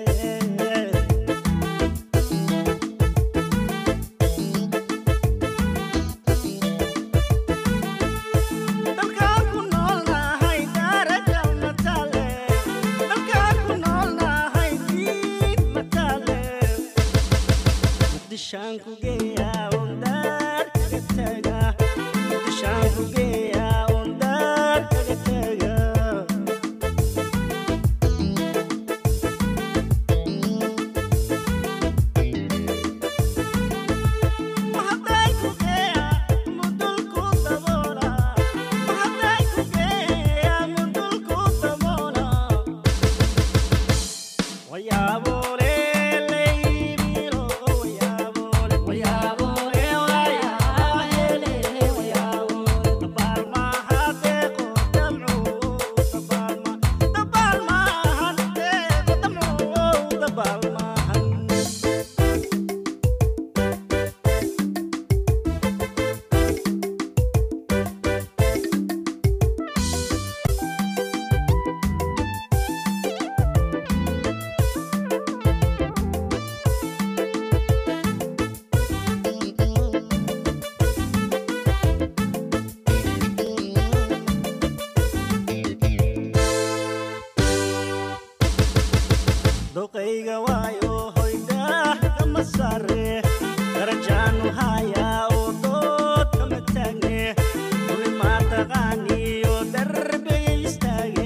doqayga waayo hoydaah kama saare darajaanu hayaa oo dood kama taagne duli maa taqaaniyo darbigay istaage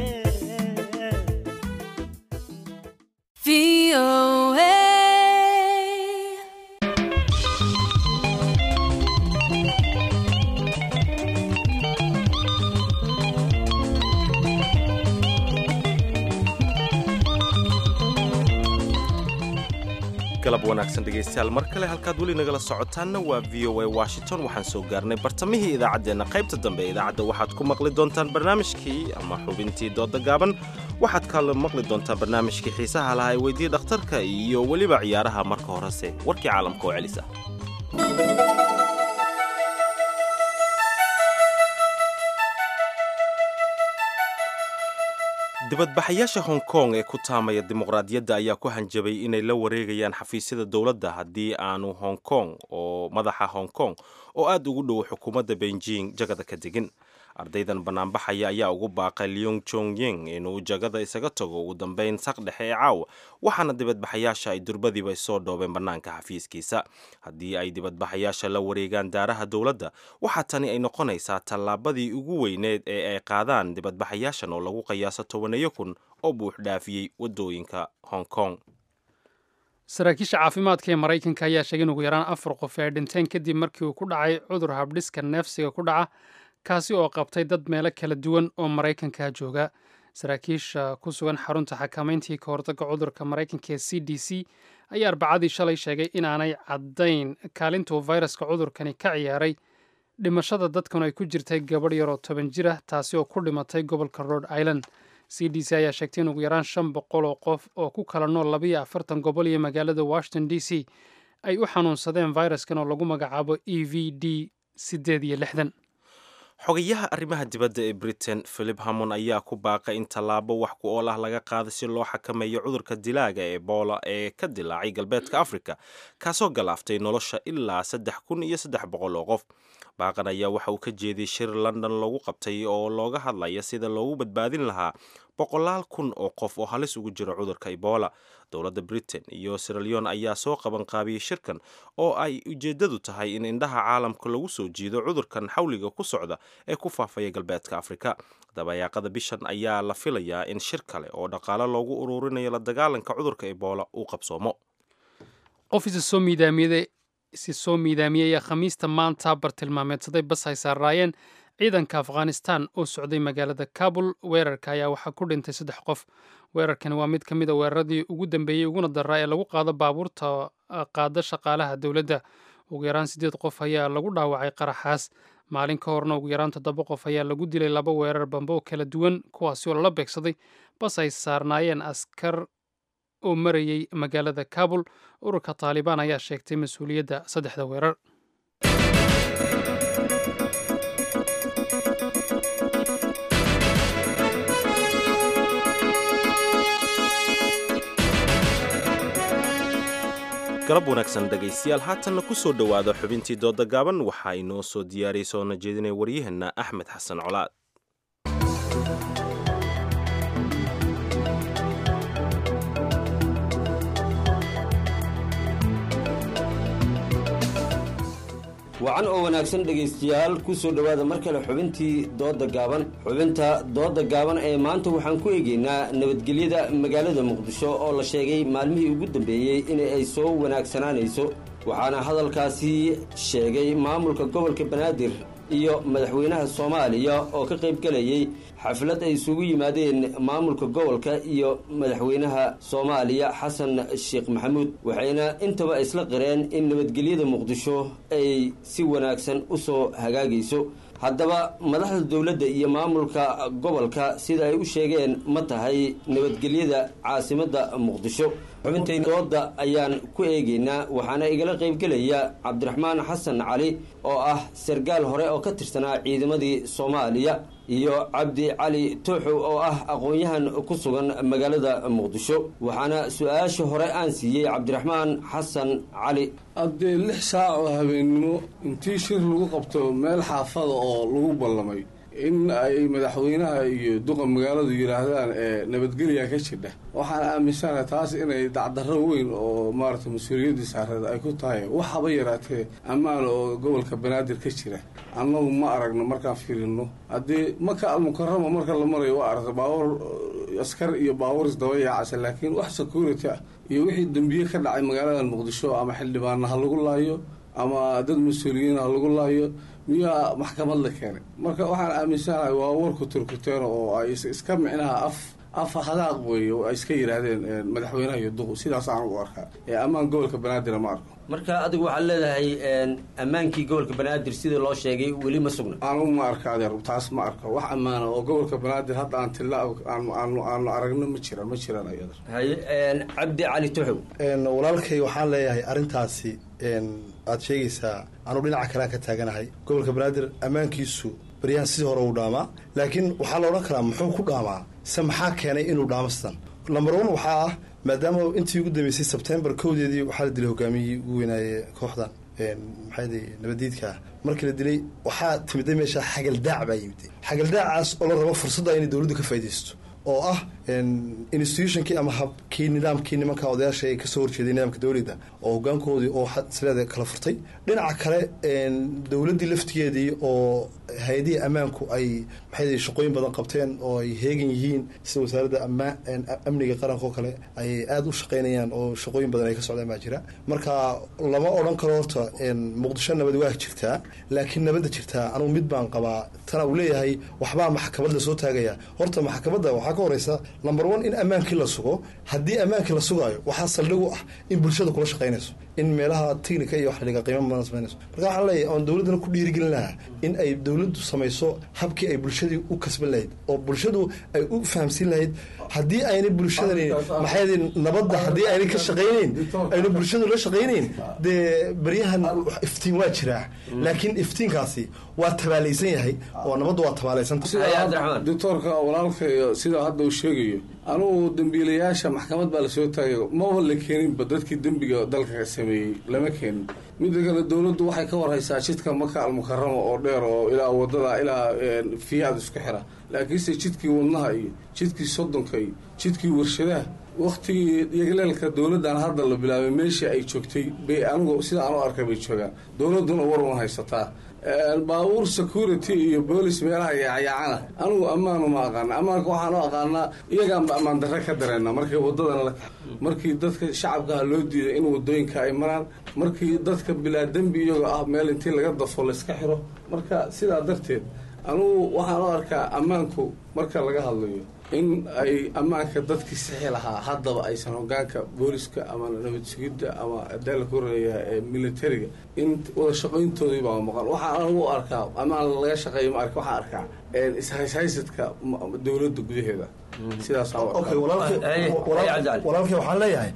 galab wanaagsan dhegaystayaal mar kale halkaad weli nagala socotaanna waa v o a washington waxaan soo gaarnay bartamihii idaacaddeenna qaybta dambe ee idaacadda waxaad ku maqli doontaan barnaamijkii ama xubintii dooda gaaban waxaad kale maqli doontaan barnaamijkii xiisaha lahaa ee weydii dhakhtarka iyo weliba ciyaaraha marka horese warkii caalamka oo celisa dibadbaxayaasha hong kong ee ku taamaya dimuqraadiyadda ayaa ku hanjabay inay la wareegayaan xafiisyada dowladda haddii aanu hong kong oo madaxa hong kong oo aad ugu dhow xukuumadda beijing jagada ka degin ardaydan banaanbaxaya ayaa ugu baaqay leong jong ying inuu jagada isaga tago ugu dambeyn saq dhexe ee caawa waxaana dibadbaxayaasha ay durbadiiba soo dhoobeen bannaanka xafiiskiisa haddii ay dibadbaxayaasha la wareegaan daaraha dowladda waxaa tani ay noqonaysaa tallaabadii ugu weyneed ee ay qaadaan dibadbaxayaashan oo lagu qiyaaso tobaneeyo kun oo buux dhaafiyey waddooyinka hong kong saraakiisha caafimaadka ee maraykanka ayaa sheegay in ugu yaraan afar qof ay dhinteen kadib markii uu ku dhacay cudur habdhiska neefsiga ku dhaca kaasi oo qabtay dad meelo kala duwan oo maraykanka jooga saraakiisha ku sugan xarunta xakamayntii ka hortagga cudurka maraykanka ee c d c ayaa arbacadii shalay sheegay inaanay caddayn kaalintuu fayraska cudurkani ka ciyaaray dhimashada dadkan ay ku jirtay gabadh yaroo toban jir ah taasi oo ku dhimatay gobolka rhode island c d c ayaa sheegtay in ugu yaraan shan boqol oo qof oo ku kala nool labayo afartan gobol iyo magaalada washington d c ay u xanuunsadeen fayraskan oo lagu magacaabo e v d siddeed iyo lixdan xogayaha arrimaha dibadda ee britain philip hamon ayaa ku baaqay in tallaabo wax ku ool ah laga qaada si loo xakameeyo cudurka dilaaga ee boola ee ka dilaacay galbeedka africa kaasoo galaaftay nolosha ilaa saddex kun iyo saddex boqol oo qof baaqan ayaa waxa uu ka jeediyey shir london lagu qabtay oo looga hadlaya sida loogu badbaadin lahaa boqolaal kun oo qof oo halis ugu jira cudurka ebola dowladda britain iyo siraleon ayaa soo qaban qaabiyey shirkan oo ay ujeeddadu tahay in indhaha caalamka lagu soo jiido cudurkan xawliga ku socda ee ku faafaya galbeedka afrika dabayaaqada bishan ayaa la filayaa in shir kale oo dhaqaale loogu ururinayo la dagaalanka cudurka ebola uu qabsoomo qof isa soo miidaamiyada isi soo miidaamiyey ayaa khamiista maanta bartilmaameedsaday bas ay saaraayeen ciidanka afghanistan oo socday magaalada kabul weerarka ayaa waxaa ku dhintay saddex qof weerarkani waa mid ka mid a weeraradii ugu dambeeyey uguna daraa ee lagu qaado baabuurta qaada shaqaalaha dowladda ugu yaraan siddeed qof ayaa lagu dhaawacay qaraxaas maalin ka horna ugu yaraan toddoba qof ayaa lagu dilay laba weerar bambe oo kala duwan kuwaasi oo lala beegsaday bas ay saarnaayeen askar oo marayey magaalada kabul ururka taalibaan ayaa sheegtay mas-uuliyadda saddexda weerar galab wanaagsan dhegaystayaal haatanna ku soo dhowaada xubintii dooda gaaban waxaa inoo soo diyaariyay soona jeedinaya waryaheenna axmed xasan colaad wacan oo wanaagsan dhegaystayaal ku soo dhowaada mar kale xubintii dooda gaaban xubinta dooda gaaban ee maanta waxaan ku eegaynaa nabadgelyada magaalada muqdisho oo la sheegay maalmihii ugu dambeeyey in ay soo wanaagsanaanayso waxaana hadalkaasi sheegay maamulka gobolka banaadir iyo madaxweynaha soomaaliya oo ka qayb gelayay xaflad ay isugu yimaadeen maamulka gobolka iyo madaxweynaha soomaaliya xasan sheekh maxamuud waxayna intaba isla qireen in nabadgelyada muqdisho ay si wanaagsan u soo hagaagayso haddaba madaxda dowladda iyo maamulka gobolka sida ay u sheegeen ma tahay nabadgelyada caasimadda muqdisho xubintay dooda ayaan ku eegaynaa waxaana igala qaybgelaya cabdiraxmaan xasan cali oo ah sargaal hore oo ka tirsanaa ciidamadii soomaaliya iyo cabdi cali tooxow oo ah aqoon-yahan ku sugan magaalada muqdisho waxaana su-aasha hore aan siiyey cabdiraxmaan xasan cali haddee lix saac oo habeennimo intii shir lagu qabto meel xaafada oo lagu ballamay in ay madaxweynaha iyo duqa magaaladu yidhaahdaan nabadgelya ka jidha waxaan aaminsanahay taas inay dacdarro weyn oo maarata mas-uuliyaddii saareed ay ku tahay waxaba yaraatee ammaan oo gobolka banaadir ka jira annagu ma aragno markaan fiirino haddii maka almukarama marka la marayo waa aragta baabuur askar iyo baabuur isdaba yaacasa laakiin wax security ah iyo wixii dembiye ka dhacay magaalada muqdisho ama xildhibaana ha lagu laayo ama dad mas-uuliyiin ha lagu laayo miyaa maxkamad la keenay marka waxaan aaminsanahay waa warku turkuteen oo ay iska micnaha af af hadaaq weeye oo ay iska yidhaahdeen madaxweynaha iyo duqu sidaas aan u arkaa ee ammaan gobolka banaadir ma arko marka adigu waxaad leedahay ammaankii gobolka banaadir sidii loo sheegay weli ma sugna anugu ma arka adeer taas ma arko wax ammaana oo gobolka banaadir hadda aan tilla aanu aanu aragno ma jiraan ma jiraan ayada haye cabdi cali tuxow walaalkay waxaan leeyahay arrintaasi aad sheegaysaa anuu dhinaca kalean ka taaganahay gobolka banaadir ammaankiisu baryahan sidii hore uu dhaamaa laakiin waxaa la odhan karaa muxuu ku dhaamaa se maxaa keenay inuu dhaamo sidan lamber one waxaa ah maadaama intii ugu dambeysay sebtembar kowdeedii waxaa la dilay hogaamiyihii ugu weynaaye kooxdan maxaaydi nabadiidka ah markii la dilay waxaa timiday meesha xagaldaac baa yimiday xagaldaacaas oo la rabo fursadda inay dowladdu ka faaidaysto oo ah institutionkii ama habkii nidaamkii nimanka odayaasha ay kasoo horjeeday nidaamka dowladda oo hogaankoodii oo sileeda kala furtay dhinaca kale dowladdii laftigeedii oo hay-adihii ammaanku ay maxay shaqooyin badan qabteen oo ay heegan yihiin sida wasaaradda amniga qaranka oo kale ay aada u shaqaynayaan oo shaqooyin badan ay ka socdaan baa jira marka lama odhan karo horta muqdisho nabad waa jirtaa laakiin nabadda jirtaa anugu mid baan qabaa tana uu leeyahay waxbaa maxkamad lasoo taagaya horta maxkamadda waxaa ka horeysa number one in ammaankii la sugo haddii ammaankii la sugaayo waxaa saldhig u ah in bulshada kula shaqaynayso in meelaha technica iyo wax dhiga qiimo badan samaynayso marka waxaan leeyahay oon dowladdana ku dhiirigelin lahaa in ay dowladdu samayso habkii ay bulshadii u kasban lahayd oo bulshadu ay u fahamsiin lahayd haddii aynay bulshadani maxay nabadda haddii aynay ka shaqaynayn aynu bulshadu la shaqaynayn dee baryahan iftiin waa jiraa laakiin iftiinkaasi waa tabaalaysan yahay oo nabaddu waa tabaalaysantahay doctoorka walaalkay sida hadda uu sheegayo anugu dembiilayaasha maxkamad baa lasoo taagayo maba la keeninba dadkii dembiga dalka sameeyey lama keenin midda kale dowladdu waxay ka warhaysaa jidka maka almukarama oo dheer oo ilaa wadada ilaa fiyaad isku xira laakiinse jidkii wadnaha iyo jidkii soddonka iyo jidkii warshadaha waktigii yagleelka dowladdan hadda la bilaabay meeshii ay joogtay bay anigu sida aan u arkay bay joogaan dowladduna war uma haysataa baabuur security iyo boolis meelaha yaacyaacana anigu ammaanu ma aqaana ammaanka waxaan u aqaanaa iyagaanba ammaan darre ka dareena markii wadadana la markii dadka shacabkaha loo diiday in wadooyinka ay maraan markii dadka bilaa dembi iyagoo ah meel intii laga dafo layska xiro marka sidaa darteed anugu waxaan u arkaa ammaanku marka laga hadlayo in ay ammaanka dadkii sixi lahaa haddaba aysan hogaanka booliska ama nabad sugidda ama adaa la koreeya ee militariga in wada shaqayntoodii baa maqan waxaan anigu u arkaa ammaan laga shaqeeyo ma ark waxaan arkaa ishayshaysadka dowladda gudaheeda sidaas walaalkay waxaan leeyahay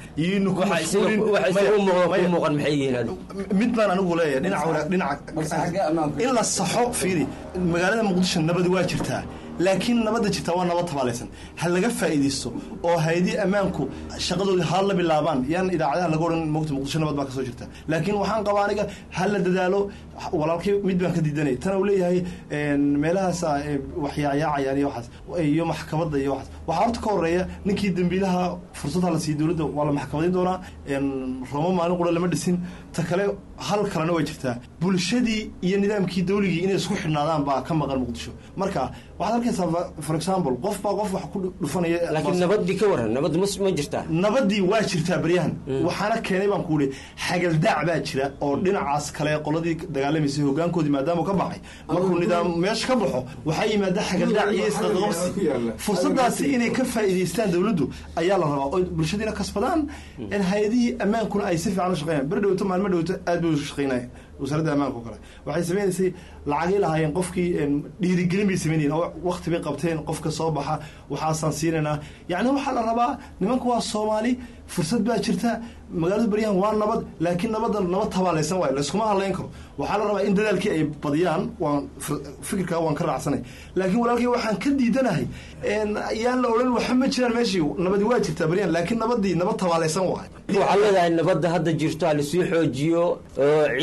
mid baan anigu leeyahay dhinaca in la saxo fiiri magaalada muqdisho nabad waa jirtaa laakiin nabadda jirtaa waa nabad tabaalaysan ha laga faa'iidaysto oo hay-adii ammaanku shaqadoodii ha la bilaabaan yaan idaacadaha laga odhan mogta muqdisho nabad baa kasoo jirta laakiin waxaan qabaa aniga ha la dadaalo walaalkii mid baan ka diidanay tana uu leeyahay meelahaasa waxyaayaacayaan iyo waxaas iyo maxkamadda iyo waxaas waxaa horta ka horeeya ninkii dembiilaha fursad ha la siiyo dowladda waa la maxkamadayn doonaa roomo maalin qura lama dhisin ta kale hal kalena way jirtaa bulshadii iyo nidaamkii dawligii inay isku xidhnaadaan baa ka maqan muqdisho marka waxaad arkaysaa for example qof baa qof wax ku dhufanaya laakiin nabadii ka waran nabad ma ma jirtaa nabadii waa jirtaa baryahan waxaana keenay baan ku ihi xagaldaac baa jira oo dhinacaas kale qoladii dagaalamaysay hogaankoodii maadaama ka baxay markuu nidaam meesha ka baxo waxaa yimaada xagaldaac iyo isqaqabsi fursadaasi inay ka faa'iidaystaan dowladdu ayaa la rabaa oo bulshadiina kasbadaan hay-adihii ammaankuna ay si fiican u shaqeeyaan beri dhowto maalmo dhowto aad bay u shaqeynaya wasaaradda ammaanka o kale waxay sameynaysay lacagay lahaayeen qofkii dhiirigelin bay sameynayeen oo wakti bay qabteen qofka soo baxa waxaasaan siinaynaa yacni waxaa la rabaa nimanka waa soomaali fursad baa jirta magaalada baryahan waa nabad laakiin nabadda nabad tabaalaysan waayo layskuma hadlayn karo waxaa la rabaa in dadaalkii ay badiyaan waan fikirkaa waan ka raacsanay laakiin walaalkay waxaan ka diidanahay yaan la odhan waxa ma jiraan meeshii nabadi waa jirtaa baryahan laakiin nabadii nabad tabaalaysan waay waxaa leedahay nabadda hadda jirto ha lasii xoojiyo oo ciidankii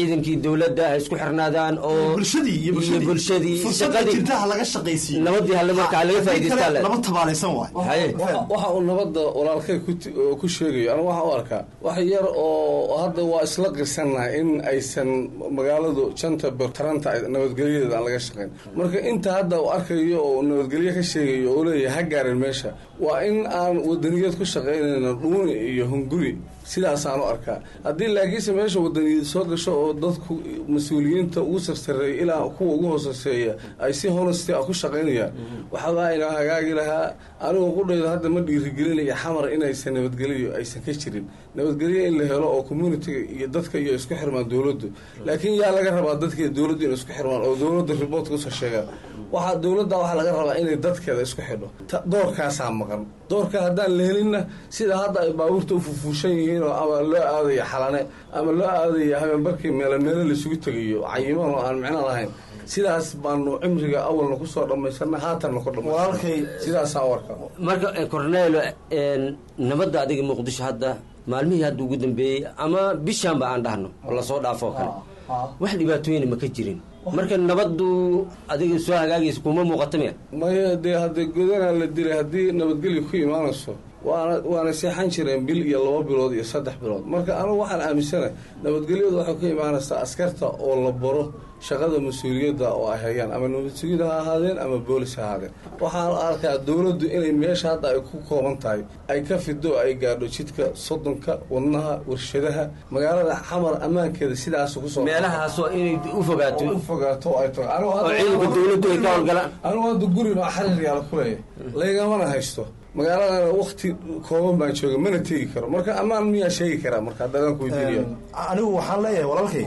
dowladda ha isku xirnaadaan oo bulshadii iyo iyo bulshadii fursadda jirta ha laga shaqaysiiyo nabadii hale marka ha laga faa'iidaystaa le laba tabaalaysan waay haye waxa uu nabadda walaalkay ku ti- oo ku sheegayo anigu waxaan u arkaa wax yar oo hadda waa isla qirsannahay in aysan magaaladu janta taranta ay- nabadgelyadeeda aan laga shaqayn marka inta hadda uu arkayo oo nabadgelyo ka sheegayo oo leeyahay ha gaarin meesha waa in aan wadaniyad ku shaqaynayna dhuuni iyo hunguri sidaasaan u arkaa haddii laakiinse meesha wadaniyad soo gasho oo dadku mas-uuliyiinta ugu sarsareeya ilaa kuwa ugu hoosaseeya ay si honesty ah ku shaqaynayaan waxbaa inoo hagaagi lahaa anigoo qudhayda hadda ma dhiirigelinaya xamar inaysan nabadgelyo aysan ka jirin nabadgelyo in la helo oo communitiga iyo dadka iyo isku xirmaan dowladdu laakiin yaa laga rabaa dadka iyo dowladdu inay isku xirmaan oo dowladda riboortka usoo sheegaan waxaa dowladda waxaa laga rabaa inay dadkeeda isku xidho Ta- doorkaasaa maqan doorka haddaan la helinna sida hadda ay baabuurta u fufuushan yihiin oo ama loo aadayo xalane ama loo aadayo habeenbarkii meelo meelo laisugu tegayo cayiman oo aan micno lahayn sidaas baanu cimriga awalna kusoo dhammaysana haatanna ku dhammaysan sidaasaa u arkaa marka eh, cornelo een, nabadda adiga muqdisho hadda maalmihii hadda ugu dambeeyey ama bishaanba aan dhahno oo lasoo dhaafo oo kale wax dhibaatooyina ma ka jirin marka nabaddu adiga soo hagaagaysa kuma muuqata miya maya dee haddee godanaa la dilay haddii nabadgelyo ku imaanayso waana waana seexan jireen bil iyo laba bilood iyo saddex bilood marka anigu waxaan aaminsanahay nabadgelyadu waxay ku imaanaysaa askarta oo la baro shaqada mas-uuliyadda oo ay hayaan ama nabadsugyada ha ahaadeen ama boolis ha ahaadeen waxaan arkaa dowladdu inay meesha hadda ay ku kooban tahay ay ka fido ay gaadho jidka soddonka wadnaha warshadaha magaalada xamar ammaankeeda sidaas kusoo meelahaasoo inay u fogaato u fogaato ay tahay Anigu oo hadda- ciidanka dowladdu ay ka howlgalaan anigu hadda gurin oo xarir yaala ku leeyahay laygamana haysto magaaladana wakti kooban baan jooga mana tegi karo marka ammaan miyaa sheegi karaa marka haddadaan ku weydiinaya anigu waxaan leeyahay walaalkay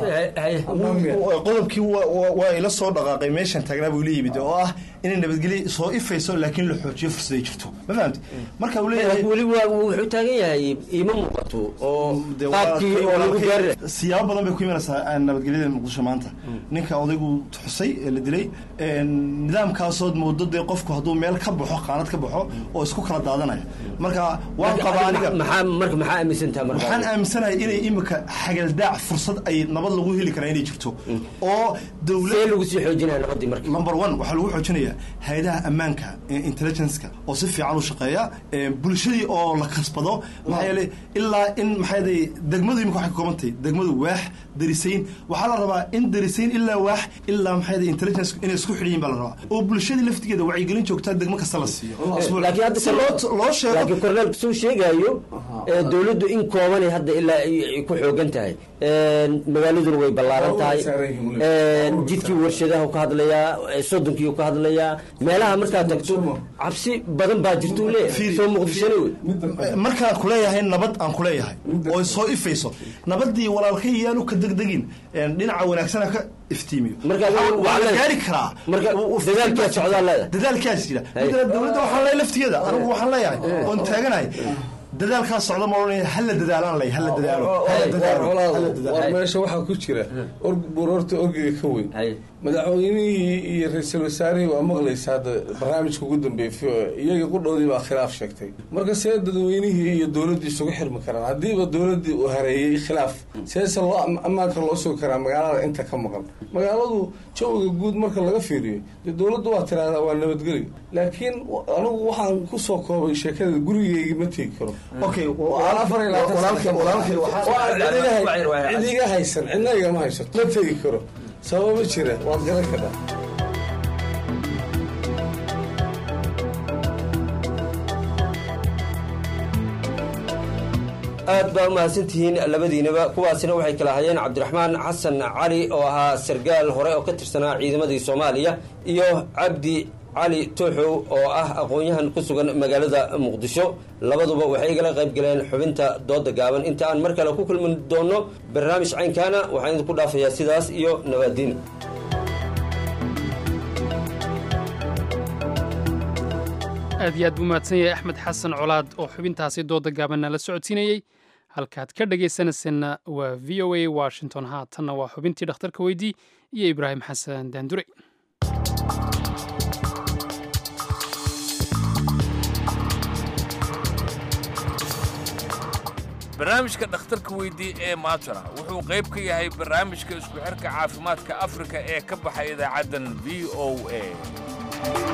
qodobkii wa- wa- waa ila soo dhaqaaqay meeshan taagnaa buu la yimid oo ah inay nabadgelyo soo ifayso laakiin la xoojiyo fursaday jirto ma fahamti marka uu leeyahay weli waa wuxuu taagan yahay iima muuqato oo dee qaabkii oo lagu walaalkay- gaari siyaabo badan bay ku imanaysaa ah, nabadgelyada muqdisho maanta ninka odaygu xusay ee la dilay een, nidaamkaasood moodo dee qofku hadduu meel ka baxo qaanad ka baxo oo isku kala daadanaya marka waan Marka qabaa adiga aniga maxaa marka maxaa aaminsantaha marka waxaan aaminsanahay inay imika xagaldaac fursad ay nabad lagu heli karaa inay jirto oo dowlad see lagu sii xoojinaya nabadii marka number one waxaa lagu xoojinayaa hay-adaha ammaanka ee intelligenceka oo si fiican u shaqeeya ee bulshadii oo la kasbado maxaa yeelay ilaa in maxaa yeelay degmadu imika waxay ka kooban tahay degmadu waax darisayn waxaa la rabaa in darisayn ilaa waax ilaa maxaa yeelay intelligence inay isku xidhiyin baa la rabaa oo bulshadii laftigeeda wacyigelin joogtaa degmo kasta la siiyo laakiin hadda si loo loo sheego laakiin korneel suu sheegayo ee, dowladdu in koobanay hadda ilaa ay ay ku xoogan tahay Een, magaaladuna way ballaaran tahay Een, jidkii warshadaha ka hadlayaa ee, soddonkii ka hadlayaa meelaha markaad tagto cabsi badan baa jirta uu leeyahay soo muqdishona wey markaan kuleeyahay nabad aan kuleeyahay oo soo ifayso nabadii walaalkay yaanu ka degdegin een, dhinaca wanaagsana ka iftiimiyo Marka Waxaa- waa- waa la waa- gaari karaa marka dadaalkaa socdaa leedahay dadaalkaas jira midna dowladda waxaan leeyahay laftigeeda anigu waxaan leeyahay oon taaganahay dadaalkaas socda ma odhanaya hala dadaalaan ley hala dadaalo hala dadaalo hala war dadaalo meesha waxaa ku jira org buroorta orgiga ka weyn madaxweynihii iyo ra-iisul wasaarihii waa maqlaysa hadda barnaamijka ugu dambeeyay v o a iyagii qudhoodii baa khilaaf sheegtay marka see dadweynihii iyo dowladdii isugu xirmi karaan haddiiba dowladdii uu hareeyey khilaaf seese loo am- ammaanka loo sugi karaa magaalada inta ka maqan magaaladu jawiga guud marka laga fiiriyo dee dowladdu waa tiraahdaa waa nabadgelyo laakiin w- anigu waxaan kusoo koobay sheekada gurigeygii ma tegi karo Okay, Waan afar iyo labaatan walaalkay- sano ka walaalkay maqan. waxaa- Waa cid iga- cid iga haysan cidna igama haysato ma tegi karo sababa jira waad garan kartaa aad baa u mahadsantihiin labadiinaba kuwaasina waxay kala hayeen cabdiraxmaan xasan cali oo ahaa sargaal hore oo ka tirsanaa ciidamadii soomaaliya iyo cabdi cali tooxow oo ah aqoon-yahan ku sugan magaalada muqdisho labaduba waxay igala qayb galeen xubinta dooda gaaban inta aan mar kale ku kulmi doono barnaamij caynkaana waxaan idinku dhaafayaa sidaas iyo nabaadiin aad iyo aad buu mahadsan yahay axmed xasan colaad oo xubintaasi dooda gaabanna la socodsiinayey halkaad ka dhagaysanaysanna waa v o a washington haatanna waa xubintii dhakhtarka weydii iyo ibraahim xasan daandure barnaamijka dhakhtarka weydii ee maantana wuxuu qayb ka yahay barnaamijka isku xirka caafimaadka afrika ee ka baxay idaacaddan v o a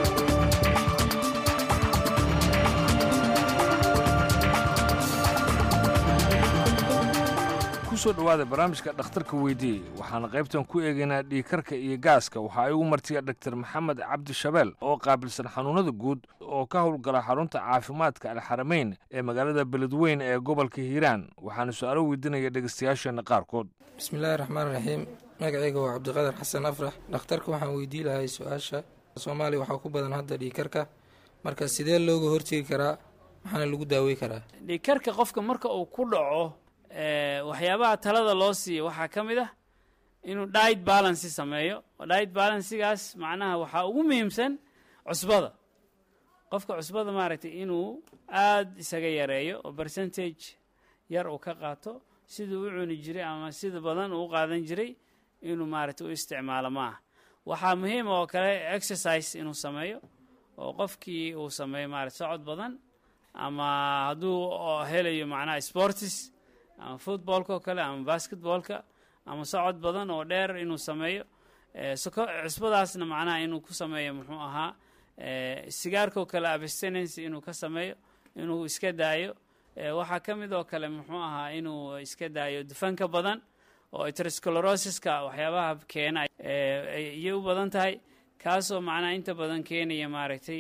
kusoo dhowaada barnaamijka dhakhtarka weydii waxaana qaybtan ku eegaynaa dhiigkarka iyo gaaska waxaa igu martiya dhaktar maxamed cabdi shabeel oo qaabilsan xanuunada guud oo ka howlgala xarunta caafimaadka alxarameyn ee magaalada beledweyn ee gobolka hiiraan waxaana su-aalo weydiinaya dhegeystayaasheena qaarkood bismillaahi raxmaan raxiim magacayga waa cabdiqadar xasan afrax dhakhtarka waxaan weydii lahay su-aasha soomaaliya waxaa ku badan hadda dhiigkarka marka sidee looga hortegi karaa maxaana lagu daawey karaa dhiigkarka qofka marka uu ku dhaco waxyaabaha talada loo siiya waxaa ka mid ah inuu diet balancy sameeyo diet balancygaas macnaha waxaa ugu muhiimsan cusbada qofka cusbada maaragtay inuu aada isaga yareeyo oo percentage yar uu ka qaato siduu u cuni jiray ama sida badan uu u qaadan jiray inuu maaragtay u isticmaalo ma ah waxaa muhiim oo kale exercise inuu sameeyo oo qofkii uu sameeyo maarata socod badan ama hadduu helayo macnaha sportis ama footballka oo kale ama basketballka ama socod badan oo dheer inuu sameeyo cusbadaasna macnaha inuu ku sameeyo muxuu ahaa sigaarka oo kale abstinence inuu ka sameeyo inuu iska daayo waxaa ka mid oo kale muxuu ahaa inuu iska daayo dufanka badan oo aterosclerosiska waxyaabaha keena ayay u badan tahay kaasoo macnaha inta badan keenaya maaragtay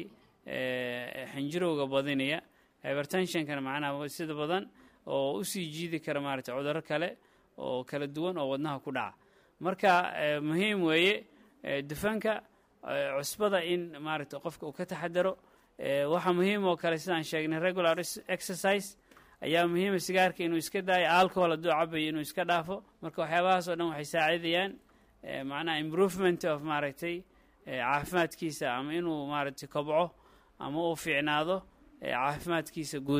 xinjirowga badinaya hybertensionkana macnaha sida badan oo usii jiidi kara maaragtay cudurro kale oo kala duwan oo wadnaha ku dhaca marka muhiim weeye dufanka cusbada in maaragtay qofka uu ka taxadaro waxaa muhiim oo kale sidaan sheegnay regular exercise ayaa muhiima sigaarka inuu iska daayo alcohol hadduu cabayo inuu iska dhaafo marka waxyaabahaas oo dhan waxay saacidayaan macnaha improvement of maaragtay caafimaadkiisa ama inuu maaragtay kobco ama uu fiicnaado caafimaadkiisa guud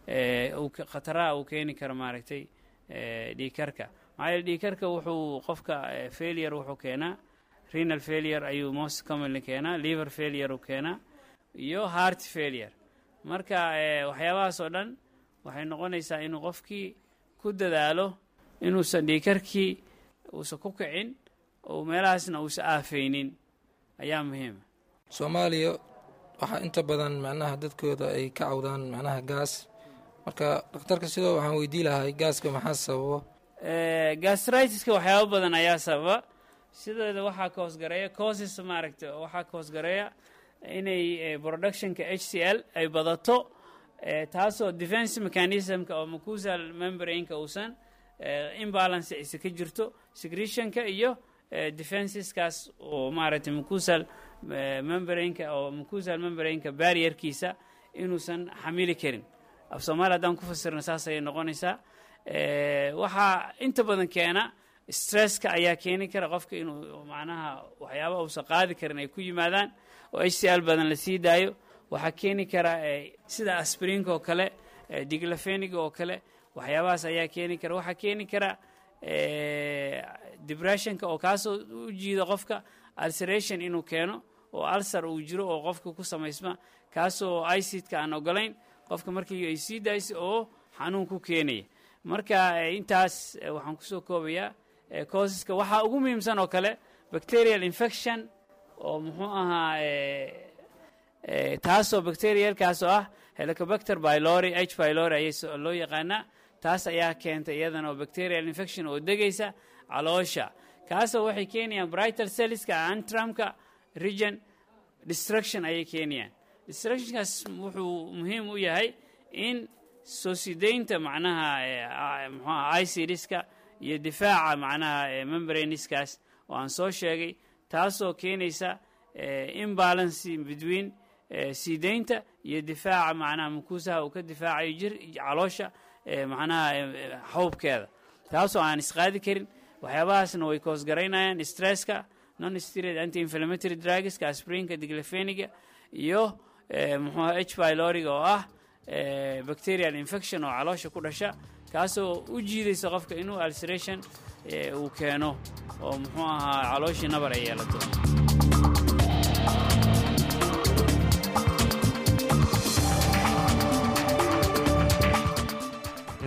khataraha uu keeni karo maaragtay dhiigkarka maxaa yeele dhiigkarka wuxuu qofka failure wuxuu keenaa renal failure ayuu most commonly keenaa liver failure uu keenaa iyo heart failure marka waxyaabahaas oo dhan waxay noqonaysaa inuu qofkii ku dadaalo inuusan dhiigkarkii uusan ku kicin oo meelahaasna uusan aafaynin ayaa muhiima soomaaliya waxaa inta badan macnaha dadkooda ay ka cawdaan macnaha gaas marka dhakhtarka sidoo waxaan weydii lahay gaaska maxaa sababo gastritiska waxyaaba badan ayaa sababa sideeda waxaa ka hoosgareeya causes maaragta waxaa ka hoosgareeya inay productionka h c l ay badato taasoo defense mechanismka oo mucusal membrainka uusan imbalance isa ka jirto secretionka iyo defenseskaas oo maaragtay mucusal membrainka oo mucusal membrainka barrierkiisa inuusan xamili karin af soomaaliya haddaan ku fasirna saas ayay noqonaysaa waxaa inta badan keena stresska ayaa keeni kara qofka inuu macnaha waxyaaba uusan qaadi karin ay ku yimaadaan oo h c l badan la sii daayo waxaa keeni kara sida asbrinka oo kale diglafeniga oo kale waxyaabahaas ayaa keeni kara waxaa keeni kara depressionka oo kaasoo u jiida qofka ulceration inuu keeno oo alsar uu jiro oo qofka ku samaysma kaasoo icidka aan ogolayn qofka markii ay sii daayso oo xanuun ku keenaya marka intaas waxaan kusoo koobayaa causeska waxaa ugu muhiimsan oo kale bacterial infection oo muxuu ahaa taasoo bacterialkaasoo ah helicobacter bylori h bylori ayay loo yaqaanaa taas ayaa keentay iyadana oo bacterial infection oo degaysa caloosha kaasoo waxay keenayaan brightal celliska antramka region destruction ayay keenayaan destructionkaas wuxuu muhiim u yahay in soo sidaynta macnaha mxuaha icidska iyo difaaca macnaha membraniskaas oo aan soo sheegay taasoo keenaysa imbalancy between siidaynta iyo difaaca macnaha mukuusaha uu ka difaacayo jir caloosha macnaha xawbkeeda taasoo aan isqaadi karin waxyaabahaasna way koosgaraynayaan stresska non steroid anti inflammatory drugska asprinka diglafeniga iyo muxuuha h byloriga oo ah bacterial infection oo caloosha ku dhasha kaasoo u jiidaysa qofka inuu ulceration uu keeno oo muxuu ahaa calooshii nabar ay yeelato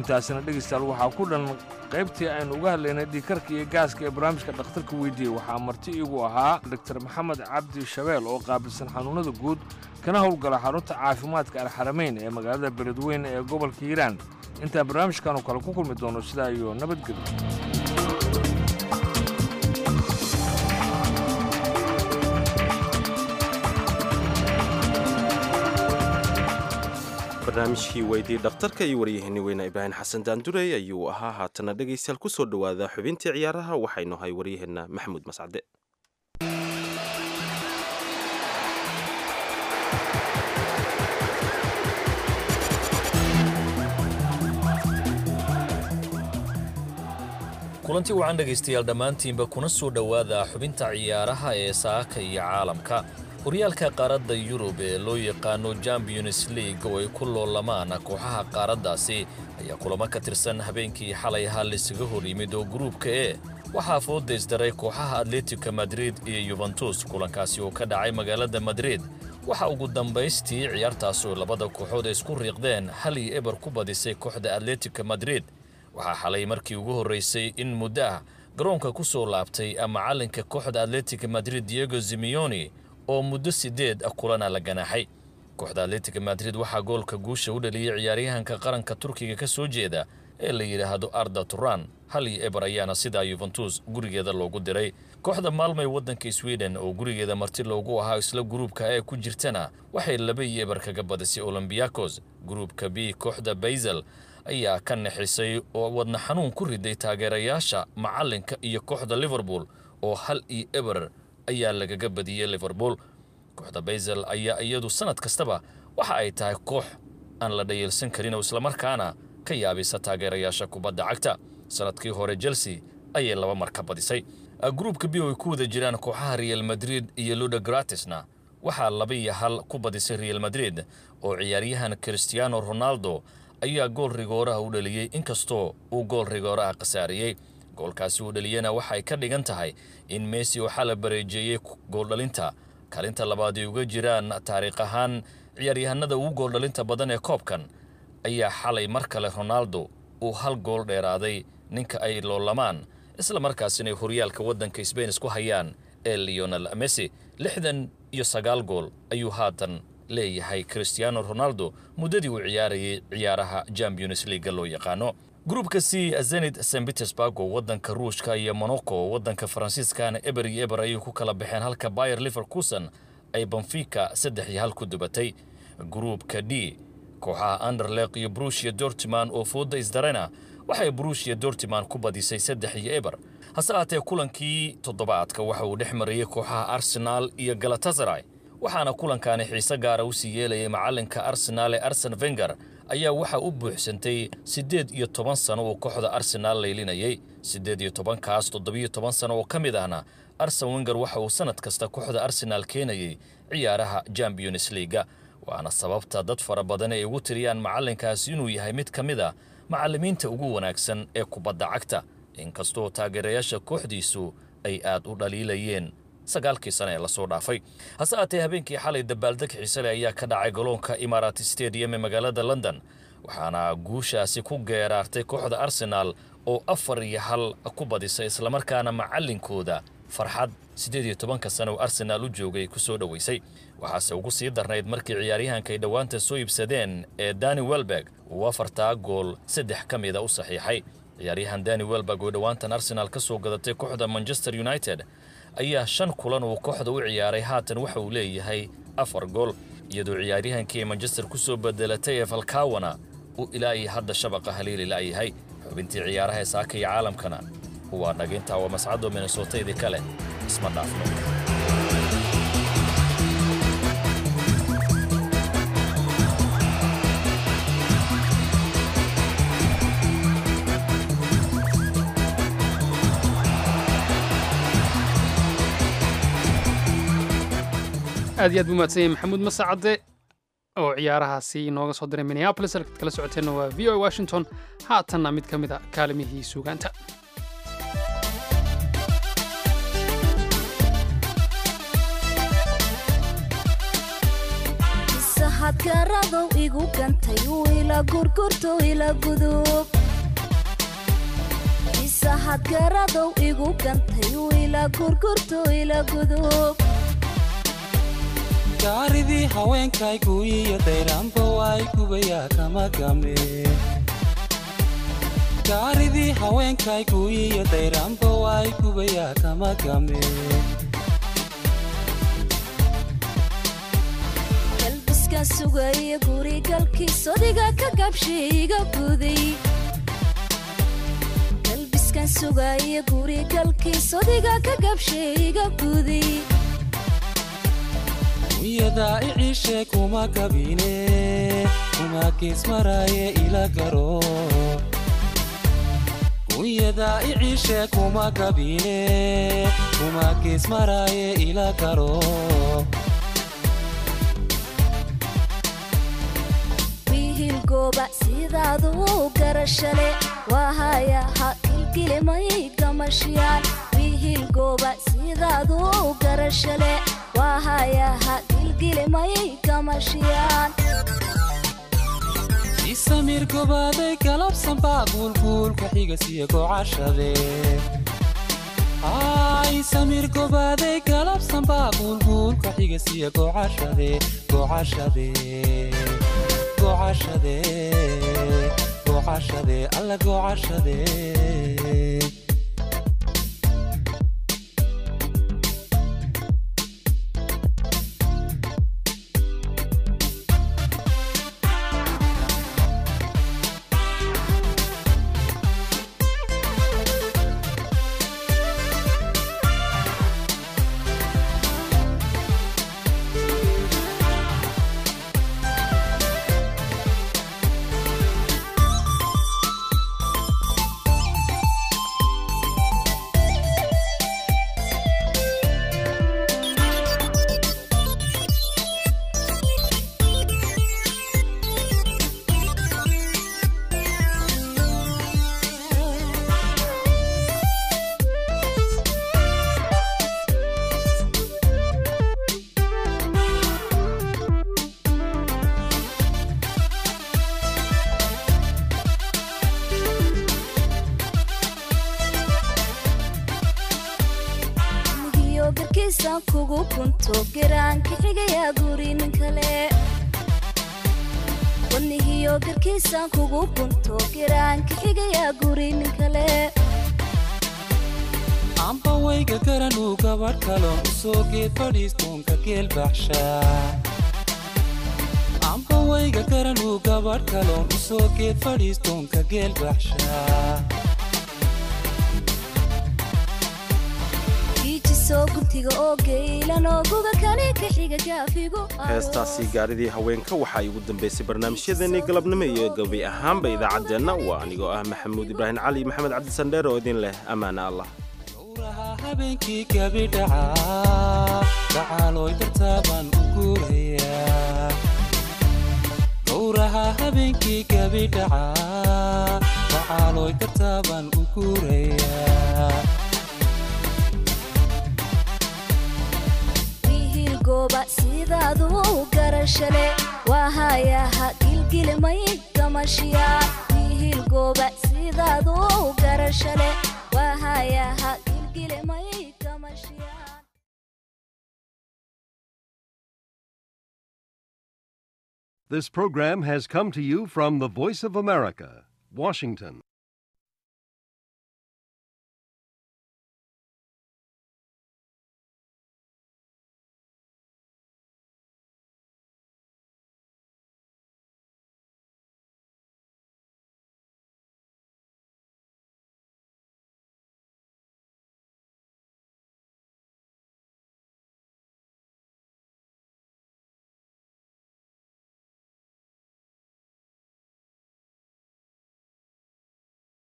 intaasina dhegaystayaal waxaa ku dhan qaybtii aynu uga hadlaynay dhiikarka iyo gaaska ee barnaamijka dhakhtarka weydiiyey waxaa marti igu ahaa doktor maxamed cabdi shabeel oo qaabilsan xanuunnada guud kana howlgala xarunta caafimaadka alxaramayn ee magaalada beledweyne ee gobolka hiiraan intaan barnaamijkan oo kale ku kulmi doono sidaa iyo nabadgelyo barnaamijkii weydii dhakhtarka iyo waryaheeni weyne ibraahim xasan daandurey ayuu ahaa haatana dhegaystayaal ku soo dhowaada xubintii ciyaaraha waxaynu ahay waryaheenna maxamuud mascade kulanti wacan dhegaystayaal dhammaantiinba kuna soo dhowaada xubinta ciyaaraha ee saaka iyo caalamka horyaalka qaaradda yurub ee loo yaqaano champions league oo ay ku loolamaan kooxaha qaaraddaasi ayaa kulamo ka tirsan habeenkii xalay ahaa laysaga hor yimid oo gruubka e waxaa foodaysdaray kooxaha atletico madrid iyo yuventus kulankaasi oo ka dhacay magaalada madrid waxa ugu dambaystii ciyaartaas oo labada kooxood ay isku riiqdeen hal iyo eber ku badisay kooxda atletico madrid waxaa xalay markii ugu horraysay in muddo ah garoonka ku soo laabtay macallinka kooxda atletico madrid diego zimioni oo muddo siddeed kulana la ganaaxay kooxda atletico madrid waxaa goolka guusha u dhaliyey ciyaaryahanka qaranka turkiga ka soo jeeda ee la yidhaahdo arda turan hal iyo eber ayaana sidaa yuventus gurigeeda loogu diray kooxda maalmay waddanka sweden oo gurigeeda marti loogu ahaa isla gruubka ee ku jirtana waxay laba iyo eber kaga badisay olombiakos gruubka b kooxda baysel ayaa ka naxisay oo wadna xanuun ku riday taageerayaasha macallinka iyo kooxda liverpool oo hal iyo eber ayaa lagaga badiyey liverpool kooxda baysel ayaa iyadu sannad kastaba waxa ay tahay koox aan la dhayeelsan karin oo islamarkaana ka yaabisa taageerayaasha kubadda cagta sannadkii hore chelsea ayay laba mar ka badisay gruubka b oo ay ku wada jiraan kooxaha real madrid iyo luda gratisna waxaa laba iyo hal ku badisay real madrid oo ciyaaryahan christiano ronaldo ayaa gool rigooraha u dhaliyey inkastoo uu gool rigooraha khasaariyey goolkaasi uu dhaliyena waxay ka dhigan tahay in messi oo xala bareejeeyey gooldhalinta kaalinta labaad ay uga jiraan taariikh ahaan ciyaaryahanada ugu gooldhalinta badan ee koobkan ayaa xalay mar kale ronaldo uu hal gool dheeraaday ninka ay loolamaan isla markaasina ay horyaalka waddanka sbain isku hayaan ee leonel messi lixdan iyo sagaal gool ayuu haatan leeyahay christiano ronaldo muddadii uu ciyaarayay ciyaaraha champions leaga loo yaqaano gruubka c zenit st petersburg oo waddanka ruushka iyo monaco oo waddanka faransiiskana eber iyo eber ayay ku kala baxeen halka bayer liverkusen ay benfica saddex iyo hal ku dubatay gruubka d kooxaha anderleq iyo brushia dortiman oo fooda isdarena waxay brushia dortiman ku badisay saddex iyo eber hase haatee kulankii toddobaadka waxa uu dhex marayey kooxaha arsenaal iyo galatasaray waxaana kulankaani xiise gaara u sii yeelayay macallinka arsenaal ee arsen venger ayaa waxaa u buuxsantay siddeed iyo toban sano uu kooxda arsenaal laylinayay siddeed iyo tobankaas toddobiyo toban sano oo ka mid ahna arsen wenger waxa uu sannad kasta kooxda arsenaal keenayay ciyaaraha champions leaga waana sababta dad fara badan ay ugu tiriyaan macallinkaasi inuu yahay mid ka mid a macallimiinta ugu wanaagsan ee kubadda cagta inkastoo taageerayaasha kooxdiisu ay aad u dhaliilayeen sagaalkii sane ee lasoo dhaafay hase haatee habeenkii xalay dabaaldeg xiisale ayaa ka dhacay garoonka imarat stadium ee magaalada london waxaana guushaasi ku geeraartay kooxda arsenaal oo afar iyo hal ku badisay islamarkaana macallinkooda farxad siddeed iyo tobanka sane oo arsenaal u joogay ku soo dhoweysay waxaase ugu sii darnayd markii ciyaaryahanka ay dhowaanta soo iibsadeen ee dani welberg uu afartaa gool saddex ka mida u saxiixay ciyaaryahan dani welberg oo dhowaantan arsenaal ka soo gadatay kooxda manchester united ayaa shan kulan uu kooxda u ciyaaray haatan waxa uu leeyahay afar gool iyadoo ciyaaryahankii ay manchester ku soo bedelatay ee falkawana uu ilaa iyo hadda shabaqa haliili la'yahay xubintii ciyaaraha ee saaka iyo caalamkana waa dhagintaa waa mascado minnesotaydi kale isma dhaafno aad iyo aad buu mahadsan yahay maxamuud masacade oo ciyaarahaasi inooga soo diray minneapolis halkaad kala socoteenna waa v o washington haatanna mid ka mid a kaalimihii suugaanta sahadkaradow igu gantay wiila ila gurgurto ila gudub isahad garadow igu gantay ila gurgurto ila gudub gaaridii haweenkaygu iyo dayraanba waay gubayaa kama game gaaridii haweenkaygu iyo dayraanba waay gubayaa kama game galbiskan sugaya gurigalkiis odiga ka gabshay iga guday galbiskan sugaya gurigalkiis odiga ka gabshay iga guday wiyadaa iciishe kuma kabine kuma geesmaraaye ila garo wiyadaa iciishe kuma kabine kuma geesmaraaye ila garo wiihil gooba sidaadu garashale waahaya ha kilkilimay gamashiyaan wiihil gooba sidaadu garashale waahaya ha kilkilimay gamashiyaan isamir gobaaday galabsan baa guulguulka xigasiyo gocashade ay samir gobaaday galabsan baa guulguulka xigasiyo gocashade gocashade gocashade gocashade alla gocashade migiyo garkiisaan kugu kunto garaanka xigayaa guri nin kale wanihiyo garkiisaan kugu kunto garaanka xigayaa guri nin kale amba wayga garanuu gabadh kaloon u soo geed fadhiistoonka geel baxshaa amba wayga garanuu gabadh kaloon u soo geed fadhiistoonka geel baxshaa iijisoo guntiga oo geylan oo guga kale ka xiga gaafigu heestaasi gaaridii haweenka waxaa igu dambaysay barnaamijyadeennii galabnimo iyo gabi ahaanba idaacaddeenna waa anigoo ah maxamuud ibraahim cali iyo maxamed cabdisandheer oo idin leh ammaana allah habeenkii gabi dhacaa gacaalooy dartaa baan u guurayaa gowraha habeenkii gabi dhacaa gacaalooy dartaa baan u guurayaa wiihil gooba sidaadu garashale waahaya ha gilgilimay gamashiyaan wiihil gooba sidaadu garashale waahaya ha gilgilimay gamashiyaan This program has come to you from the Voice of America, Washington.